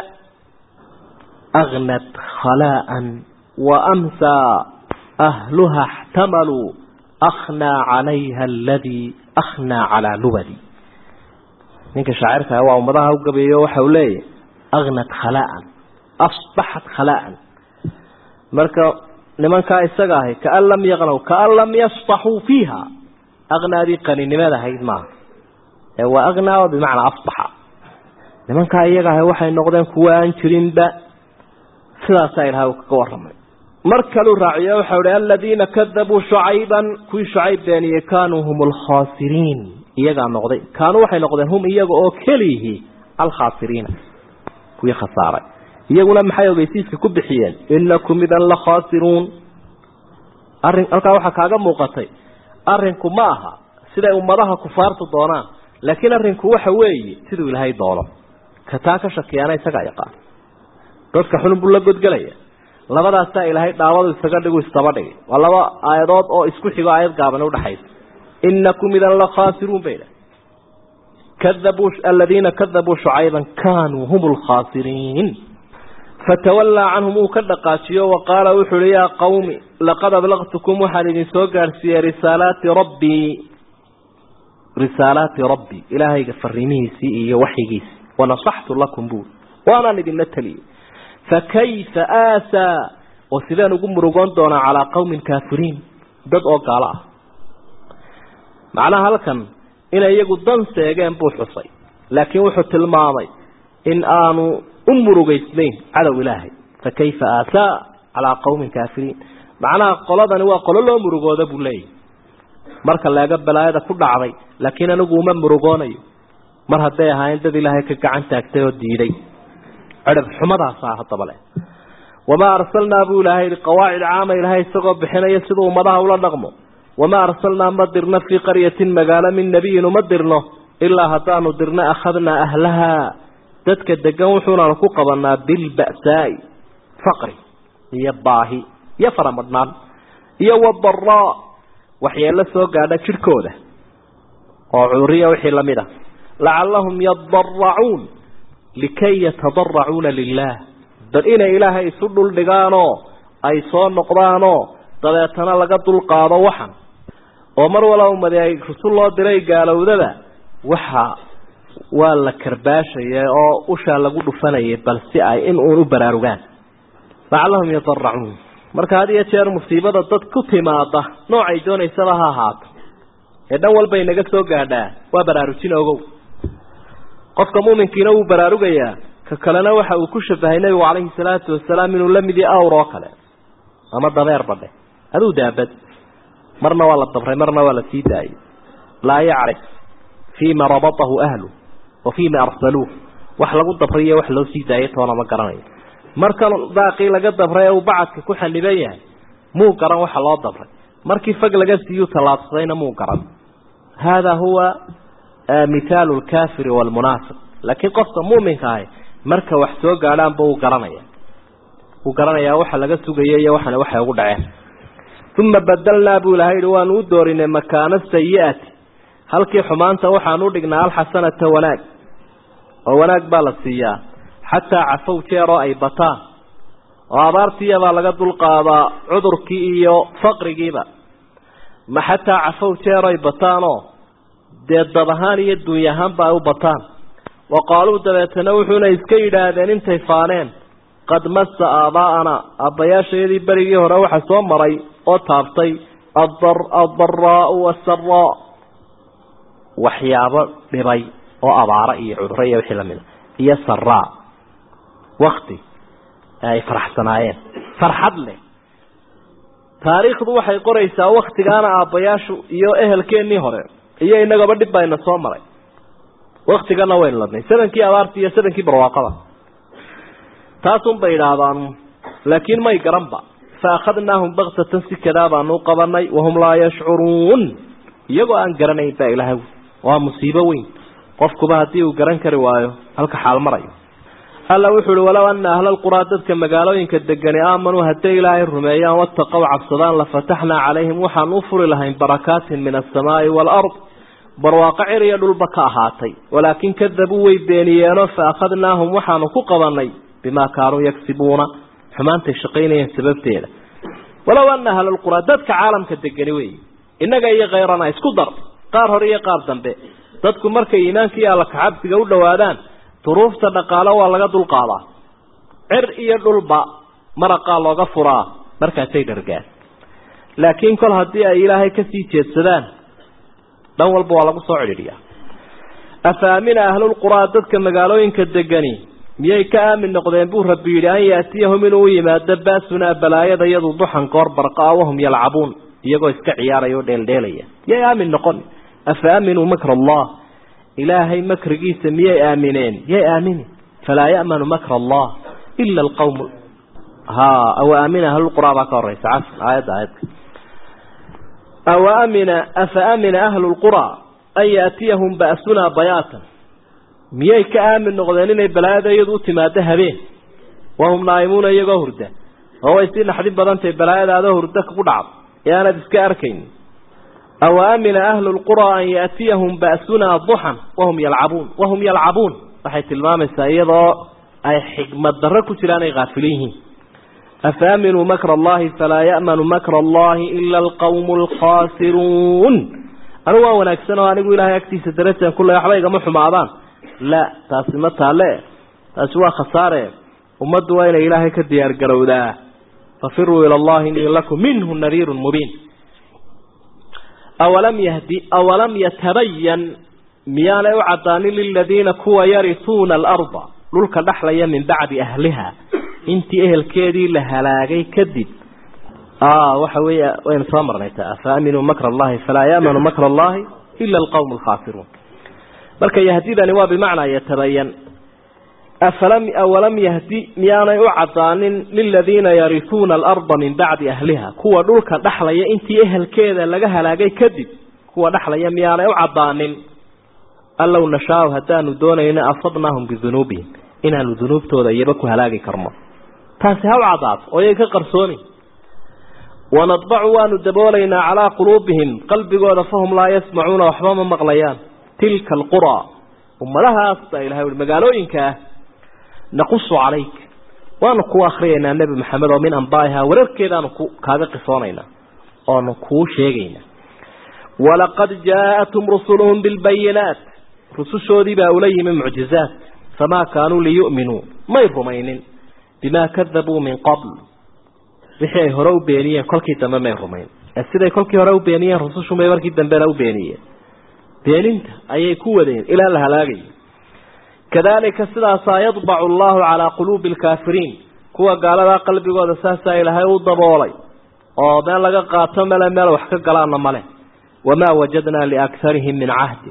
agnad khalaa'an wa amsaa ahluha اxtamaluu akhnaa calayha aladii akhnaa calaa lubadi ninka shaacirka waa ummadaha u gabeeyo waxa uu leeyahy agnad khalaa'an asbaxat khalaa'an marka nimankaa isaga ahay kaan lam yaqnaw kaan lam yasbaxuu fiiha aqnaadii qaninimada ahayd maaha ee waa aqnaa bimacnaa asbaxa nimankaa iyaga ahay waxay noqdeen kuwa aan jirinba sidaasaa ilahay uu kaga warramay mar kaluu raaciyo waxau ihi aladiina kadabuu shucayban kuwii shucayb beeniyey kaanuu hum alkhaasiriin iyagaa noqday kaanuu waxay noqdeen hum iyaga oo keliyihi alkhaasiriina kuwii khasaaray iyaguna maxay ogeysiiska ku bixiyeen inakum idan la khaasiruun arrin halkaa waxaa kaaga muuqatay arrinku ma aha siday ummadaha kufaartu doonaan laakiin arrinku waxa weeye siduu ilaahay doono ka taa ka shakiyaana isagaa yaqaan dadka xunun buu la godgelaya labadaasaa ilaahay dhaawadu isaga dhigu istaba dhigay waa laba aayadood oo isku xigo aayad gaaban udhaxaysa inakum idan la khaasiruun bay kadabuu aladiina kadabuu shucayban kaanuu hum lkhaasiriin fatawallaa canhum uu ka dhaqaajiyo wa qaala wuxu uhi yaa qawmi laqad ablaqtukum waxaan idin soo gaadhsiiyey risaalaati rabbii risaalaati rabbii ilaahayga fariimihiisii iyo waxyigiisii wanasaxtu lakum buuri waanaan idinla teliyey fakayfa aasaa oo sideen ugu murugoon doonaa calaa qawmin kaafiriin dad oo gaalo ah macnaha halkan inay iyagu dan seegeen buu xusay laakiin wuxuu tilmaamay in aanu u murugaysnayn cadow ilaahay fakayfa aasaa calaa qawmin kaafiriin macnaha qoladani waa qolo loo murugooda buu leeyahy marka leega balaayada ku dhacday laakiin anigu uma murugoonayo mar hadday ahaayeen dad ilaahay ka gacan taagtay oo diiday cirab xumadaasaa haddaba leh wamaa arsalnaa buu ilaahay yihi qawaacid caama ilaahay isagoo bixinaya siduu ummadaha ula dhaqmo wamaa arsalnaa ma dirno fii qaryatin magaalo min nebiyin uma dirno ilaa haddaanu dirno akhadnaa ahlahaa dadka degan wuxuunaanu ku qabanaa bilba'saa'i faqri iyo baahi iyo faramadhnaan iyo wadaraa waxyeello soo gaadha jidhkooda oo cuduriya wixii lamid a lacallahum yadaracuun likay yatadaracuuna lilaah bal inay ilaahay isu dhuldhigaanoo ay soo noqdaanoo dabeetana laga dulqaado waxan oo mar walba umadi ay rusul loo diray gaalowdada waxa waa la karbaashaya oo ushaa lagu dhufanayay bal si ay in uun u baraarugaan lacallahum yadaracuun marka had iyo jeer musiibada dad ku timaada noocay doonaysaba ha ahaato ee dhan walba inaga soo gaadhaa waa baraarujin ogow qofka muuminkiina wuu baraarugayaa ka kalena waxa uu ku shabahay nebigu calayhi salaatu wasalaam inuu la mid yahay awr oo kale ama dabeer badhe aduu daabad marna waa la dabray marna waa la sii daayay laa yacrif fiima rabatahu ahlu wa fiima arsaluuh wax lagu dabriyo wax loo sii daayay toona ma garanayo markan daaqii laga dabray ee uu bacadka ku xaniban yahay muu garan waxa loo dabray markii fag laga siiyuu tallaabsadayna muu garan haadaa huwa mithaalu lkaafiri waalmunaafiq laakiin qofka muuminka ahi marka wax soo gaadhaanba uu garanaya wuu garanayaa waxa laga sugaya iyo waxana waxay ugu dhaceen uma badalnaa buu ilahay yihi waanu u doorinay makaana sayi-ati halkii xumaanta waxaanu udhignaa alxasanata wanaag oo wanaag baa la siiyaa xataa cafow jeeroo ay bataan oo abaartiiyabaa laga dulqaadaa cudurkii iyo faqrigiiba ma xataa cafow jeer ay bataanoo dee dab ahaan iyo duuny ahaanba ay u bataan wa qaaluu dabeetana wuxuuna iska yidhaahdeen intay faaneen qad massa aabaa'ana aabbayaashayadii berigii hore waxa soo maray oo taabtay addaraau wasaraa waxyaabo dhibay oo abaaro iyo cuduro iyo wixii lamida iyo saraa wakti ay faraxsanaayeen farxad leh taariikhdu waxay qoraysaa waktigaana aabbayaashu iyo ehelkeennii hore iyo inagaba dhib bayna soo maray waktigana waynu ladnay sadankii abaarti iyo sadankii barwaaqada taasun bay idhaahdaan laakiin may garanba fa akhadnaahum baktatan si kadaa baanu qabanay wahum laa yashcuruun iyagoo aan garanayn baa ilaahay waa musiibo weyn qofkuba haddii uu garan kari waayo halka xaal marayo alla wuxuu uhi walow ana ahla lquraa dadka magaalooyinka degani aamanuu hadday ilaahay rumeeyaan wataqow cabsadaan lafataxnaa calayhim waxaan u furi lahayn barakaatin min alsamaai waalard barwaaqo cir iyo dhulba ka ahaatay walaakin kadabuu way beeniyeenoo fa akhadnaahum waxaanu ku qabanay bimaa kaanuu yagsibuuna xumaantay shaqaynayeen sababteeda walow ana ahlalqura dadka caalamka degani wey innaga iyo khayrana isku dar qaar hore iyo qaar dambe dadku markay iimaanka iyo alla kacabsiga u dhowaadaan duruufta dhaqaale waa laga dulqaadaa cir iyo dhulba maraqaa looga furaa markaasay dhargaan laakiin kol haddii ay ilaahay kasii jeedsadaan dhan walba waa lagu soo cidhiidhiyaa afa amina ahlulquraa dadka magaalooyinka degani miyay ka aamin noqdeen buu rabbi yidhi an yaatiyahum inuu u yimaado baasunaa balaayada iyadu duxan goor barqaa wahum yalcabuun iyagoo iska ciyaaraya oo dheeldheelaya miyay aamin noqon afa aaminuu makra allah ilaahay makrigiisa miyay aamineen miyay aamini falaa ya'manu makra allah ila alqawm ha aw aamina ahlulquraa baa ka horeysa cas aayadda aayadka aw amina afa amina ahlu lquraa an yaatiyahum ba'sunaa bayaatan miyay ka aamin noqdeen inay balaayada iyadu u timaado habeen wahum naa'imuuna iyagoo hurda oo way sii naxdin badantahay balaayada adoo hurda ku dhacdo ee aanad iska arkayn aw amina ahlu lquraa an yaatiyahum ba'sunaa duxan wahum yalcabuun wahum yalcabuun waxay tilmaamaysaa iyadoo ay xikmad darro ku jiraan ay haafilin yihiin afa aaminuu makra allahi falaa ya'manu makra allahi ila alqawmu alkhaasiruun anigu waa wanaagsan oo anigu ilaahay agtiisa darajaan kule waxba igama xumaadaan la taasi ma taale taasi waa khasaare ummaddu waa inay ilaahay ka diyaar garowdaa fafiruu ila allahi inii lakum minhu nadiirun mubiin awalam yahdi awalam yatabayan miyaanay u caddaanin liladiina kuwa yarisuuna alarda dhulka dhexlaya min bacdi ahliha intii ehelkeedii la halaagay kadib waxa weeye waynu soo marnay ta afa aaminuu makra allahi falaa ya'manu makra allahi ila alqawm alkhaasiruun marka yahdidani waa bimacnaa yatabayan afalam awalam yahdi miyaanay u caddaanin liladiina yarisuuna alarda min bacdi ahliha kuwa dhulka dhexlaya intii ehelkeeda laga halaagay kadib kuwa dhexlaya miyaanay u caddaanin allow nashaau haddaanu doonayno asabnaahum bidunuubihim inaanu dunuubtooda iyaba ku halaagi karno taasi ha u caddaato oo yay ka qarsoomi wanadbacu waanu daboolaynaa calaa quluubihim qalbigooda fahum laa yasmacuuna waxba ma maqlayaan tilka alquraa ummadahaas baa ilahay ui magaalooyinka ah naqusu calayk waanu kuu akriyaynaa nebi maxamed oo min ambaa'iha wararkeedaanu ku kaaga qisoonaynaa oonu kuu sheegaynaa walaqad jaa'athum rusuluhum bilbayinaat rusushoodii baa ula yimi mucjizaat famaa kaanuu liyu'minuu may rumaynin bimaa kadabuu min qabl wixii ay hore u beeniyeen kolkii dambe may rumayn ee siday kolkii hore u beeniyeen rusushumay markii dambena u beeniyeen beeninta ayay ku wadeen ilaa la halaagayo kadalika sidaasaa yadbacu allahu calaa quluubi alkaafiriin kuwa gaaladaa qalbigooda saasaa ilaahay u daboolay oo meel laga qaato mele meel wax ka galaana male wamaa wajadnaa liakharihim min cahdi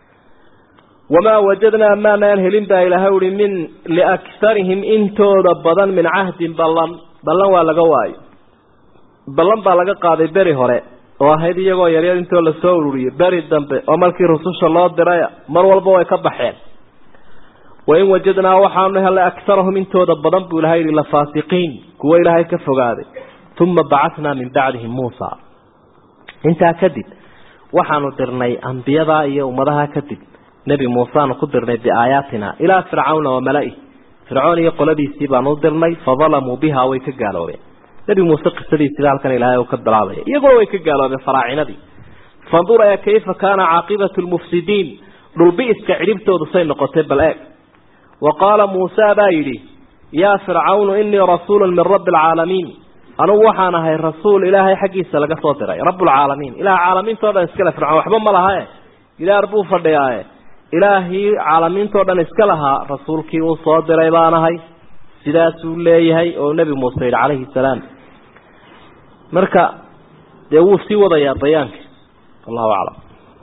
wamaa wajadnaa maanaan helin baa ilaahay uhi min liakharihim intooda badan min cahdin ballan ballan waa laga waayo ballan baa laga qaaday beri hore oo ahayd iyagoo yaryar intoo lasoo ururiyey beri dambe oo markii rususha loo diraya mar walba way ka baxeen wain wajadnaa waxaanu helay akarahum intooda badan buu ilahay yihi lafaasiqiin kuwo ilaahay ka fogaaday uma bacathnaa min bacdihim muusa intaa kadib waxaanu dirnay ambiyadaa iyo ummadaha kadib nebi muuseaanu ku dirnay biaayaatina ilaa fircawna wa mala-ih fircoon iyo qoladiisii baanu u dirnay fadalamuu biha way ka gaaloobeen nebi muuse qisadiisiba halkan ilaahay uu ka bilaabaya iyaguna way ka gaaloobeen faraacinadii fandur ee kayfa kaana caaqibatu lmufsidiin dhulbi-iska cidhibtoodu say noqotay bal eeg wa qaala muusa baa yidhi yaa fircawnu inii rasuulu min rabbi alcaalamiin anugu waxaan ahay rasuul ilaahay xaggiisa laga soo diray rabbulcaalamiin ilaah caalamiintao dhan iskale fircoon waxba ma lahae gidaar buu fadhiyaaye ilaahii caalamiintao dhan iska lahaa rasuulkii uu soo diray baan ahay sidaasuu leeyahay oo nebi muuse yidhi calayhi salaam marka dee wuu sii wadayaa bayaanka wallahu aclam